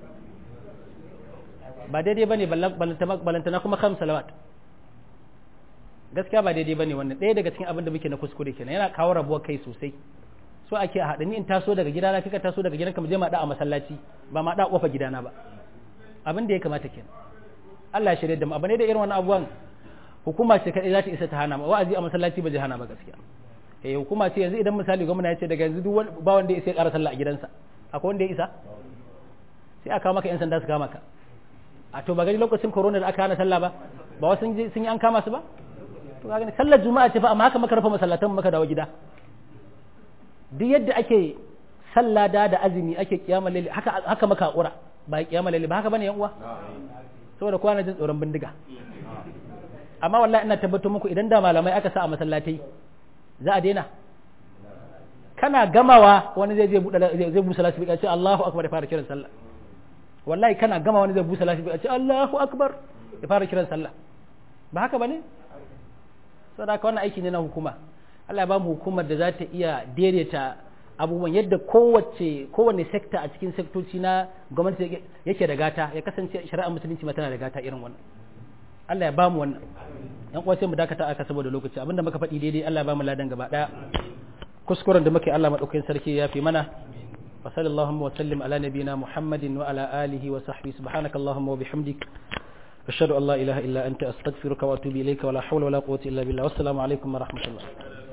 A: ba daidai ba ne balantana kuma kam salawat gaskiya ba daidai ba ne wannan ɗaya daga cikin abin da muke na kuskure kenan yana kawo rabuwar kai sosai so ake a haɗa ni in taso daga gidana kika taso daga gidanka mu je ma da a masallaci ba ma da a ƙofar gidana ba abin da ya kamata kenan Allah ya shirye da mu abu ne da irin wannan abubuwan hukuma ce kadai za ta isa ta hana ma wa'azi a masallaci ba zai hana ba gaskiya eh hukuma ce yanzu idan misali gwamna ya ce daga yanzu duk ba wanda ya isa ya ƙara sallah a gidansa akwai wanda ya isa sai aka maka yan sanda su kama ka a to ba gani lokacin corona da aka hana sallah ba ba wasu sun yi an kama su ba to ga gani sallar juma'a ce fa amma haka maka rufe masallatan maka dawo gida duk yadda ake sallah da da azumi ake kiyama laili haka haka maka hakura ba kiyama laili ba haka bane yan uwa saboda kowa na jin tsoron bindiga amma wallahi ina tabbatar muku idan da malamai aka sa a masallatai za a daina kana gamawa wani zai je buɗe zai busa lasifika ce Allahu akbar ya fara kiran sallah wallahi kana gama wani zai busa lasifika ce Allahu akbar ya fara kiran sallah ba haka bane saboda haka wannan aiki ne na hukuma Allah ya ba mu hukumar da za ta iya daidaita abubuwan yadda kowace kowane sekta a cikin sektoci na gwamnati yake da gata ya kasance shari'ar musulunci ma tana da gata irin wannan Allah ya ba mu wannan yan uwa sai mu dakata aka saboda lokaci abinda muka faɗi daidai Allah ya ba mu ladan gaba daya kuskuren da muke Allah madaukakin sarki ya fi mana wa sallallahu wa sallim ala nabiyina muhammadin wa ala alihi wa sahbihi subhanakallahumma wa bihamdik ashhadu an la ilaha illa anta astaghfiruka wa atubu ilayka wa la hawla wa la quwwata illa billah wassalamu alaikum wa rahmatullah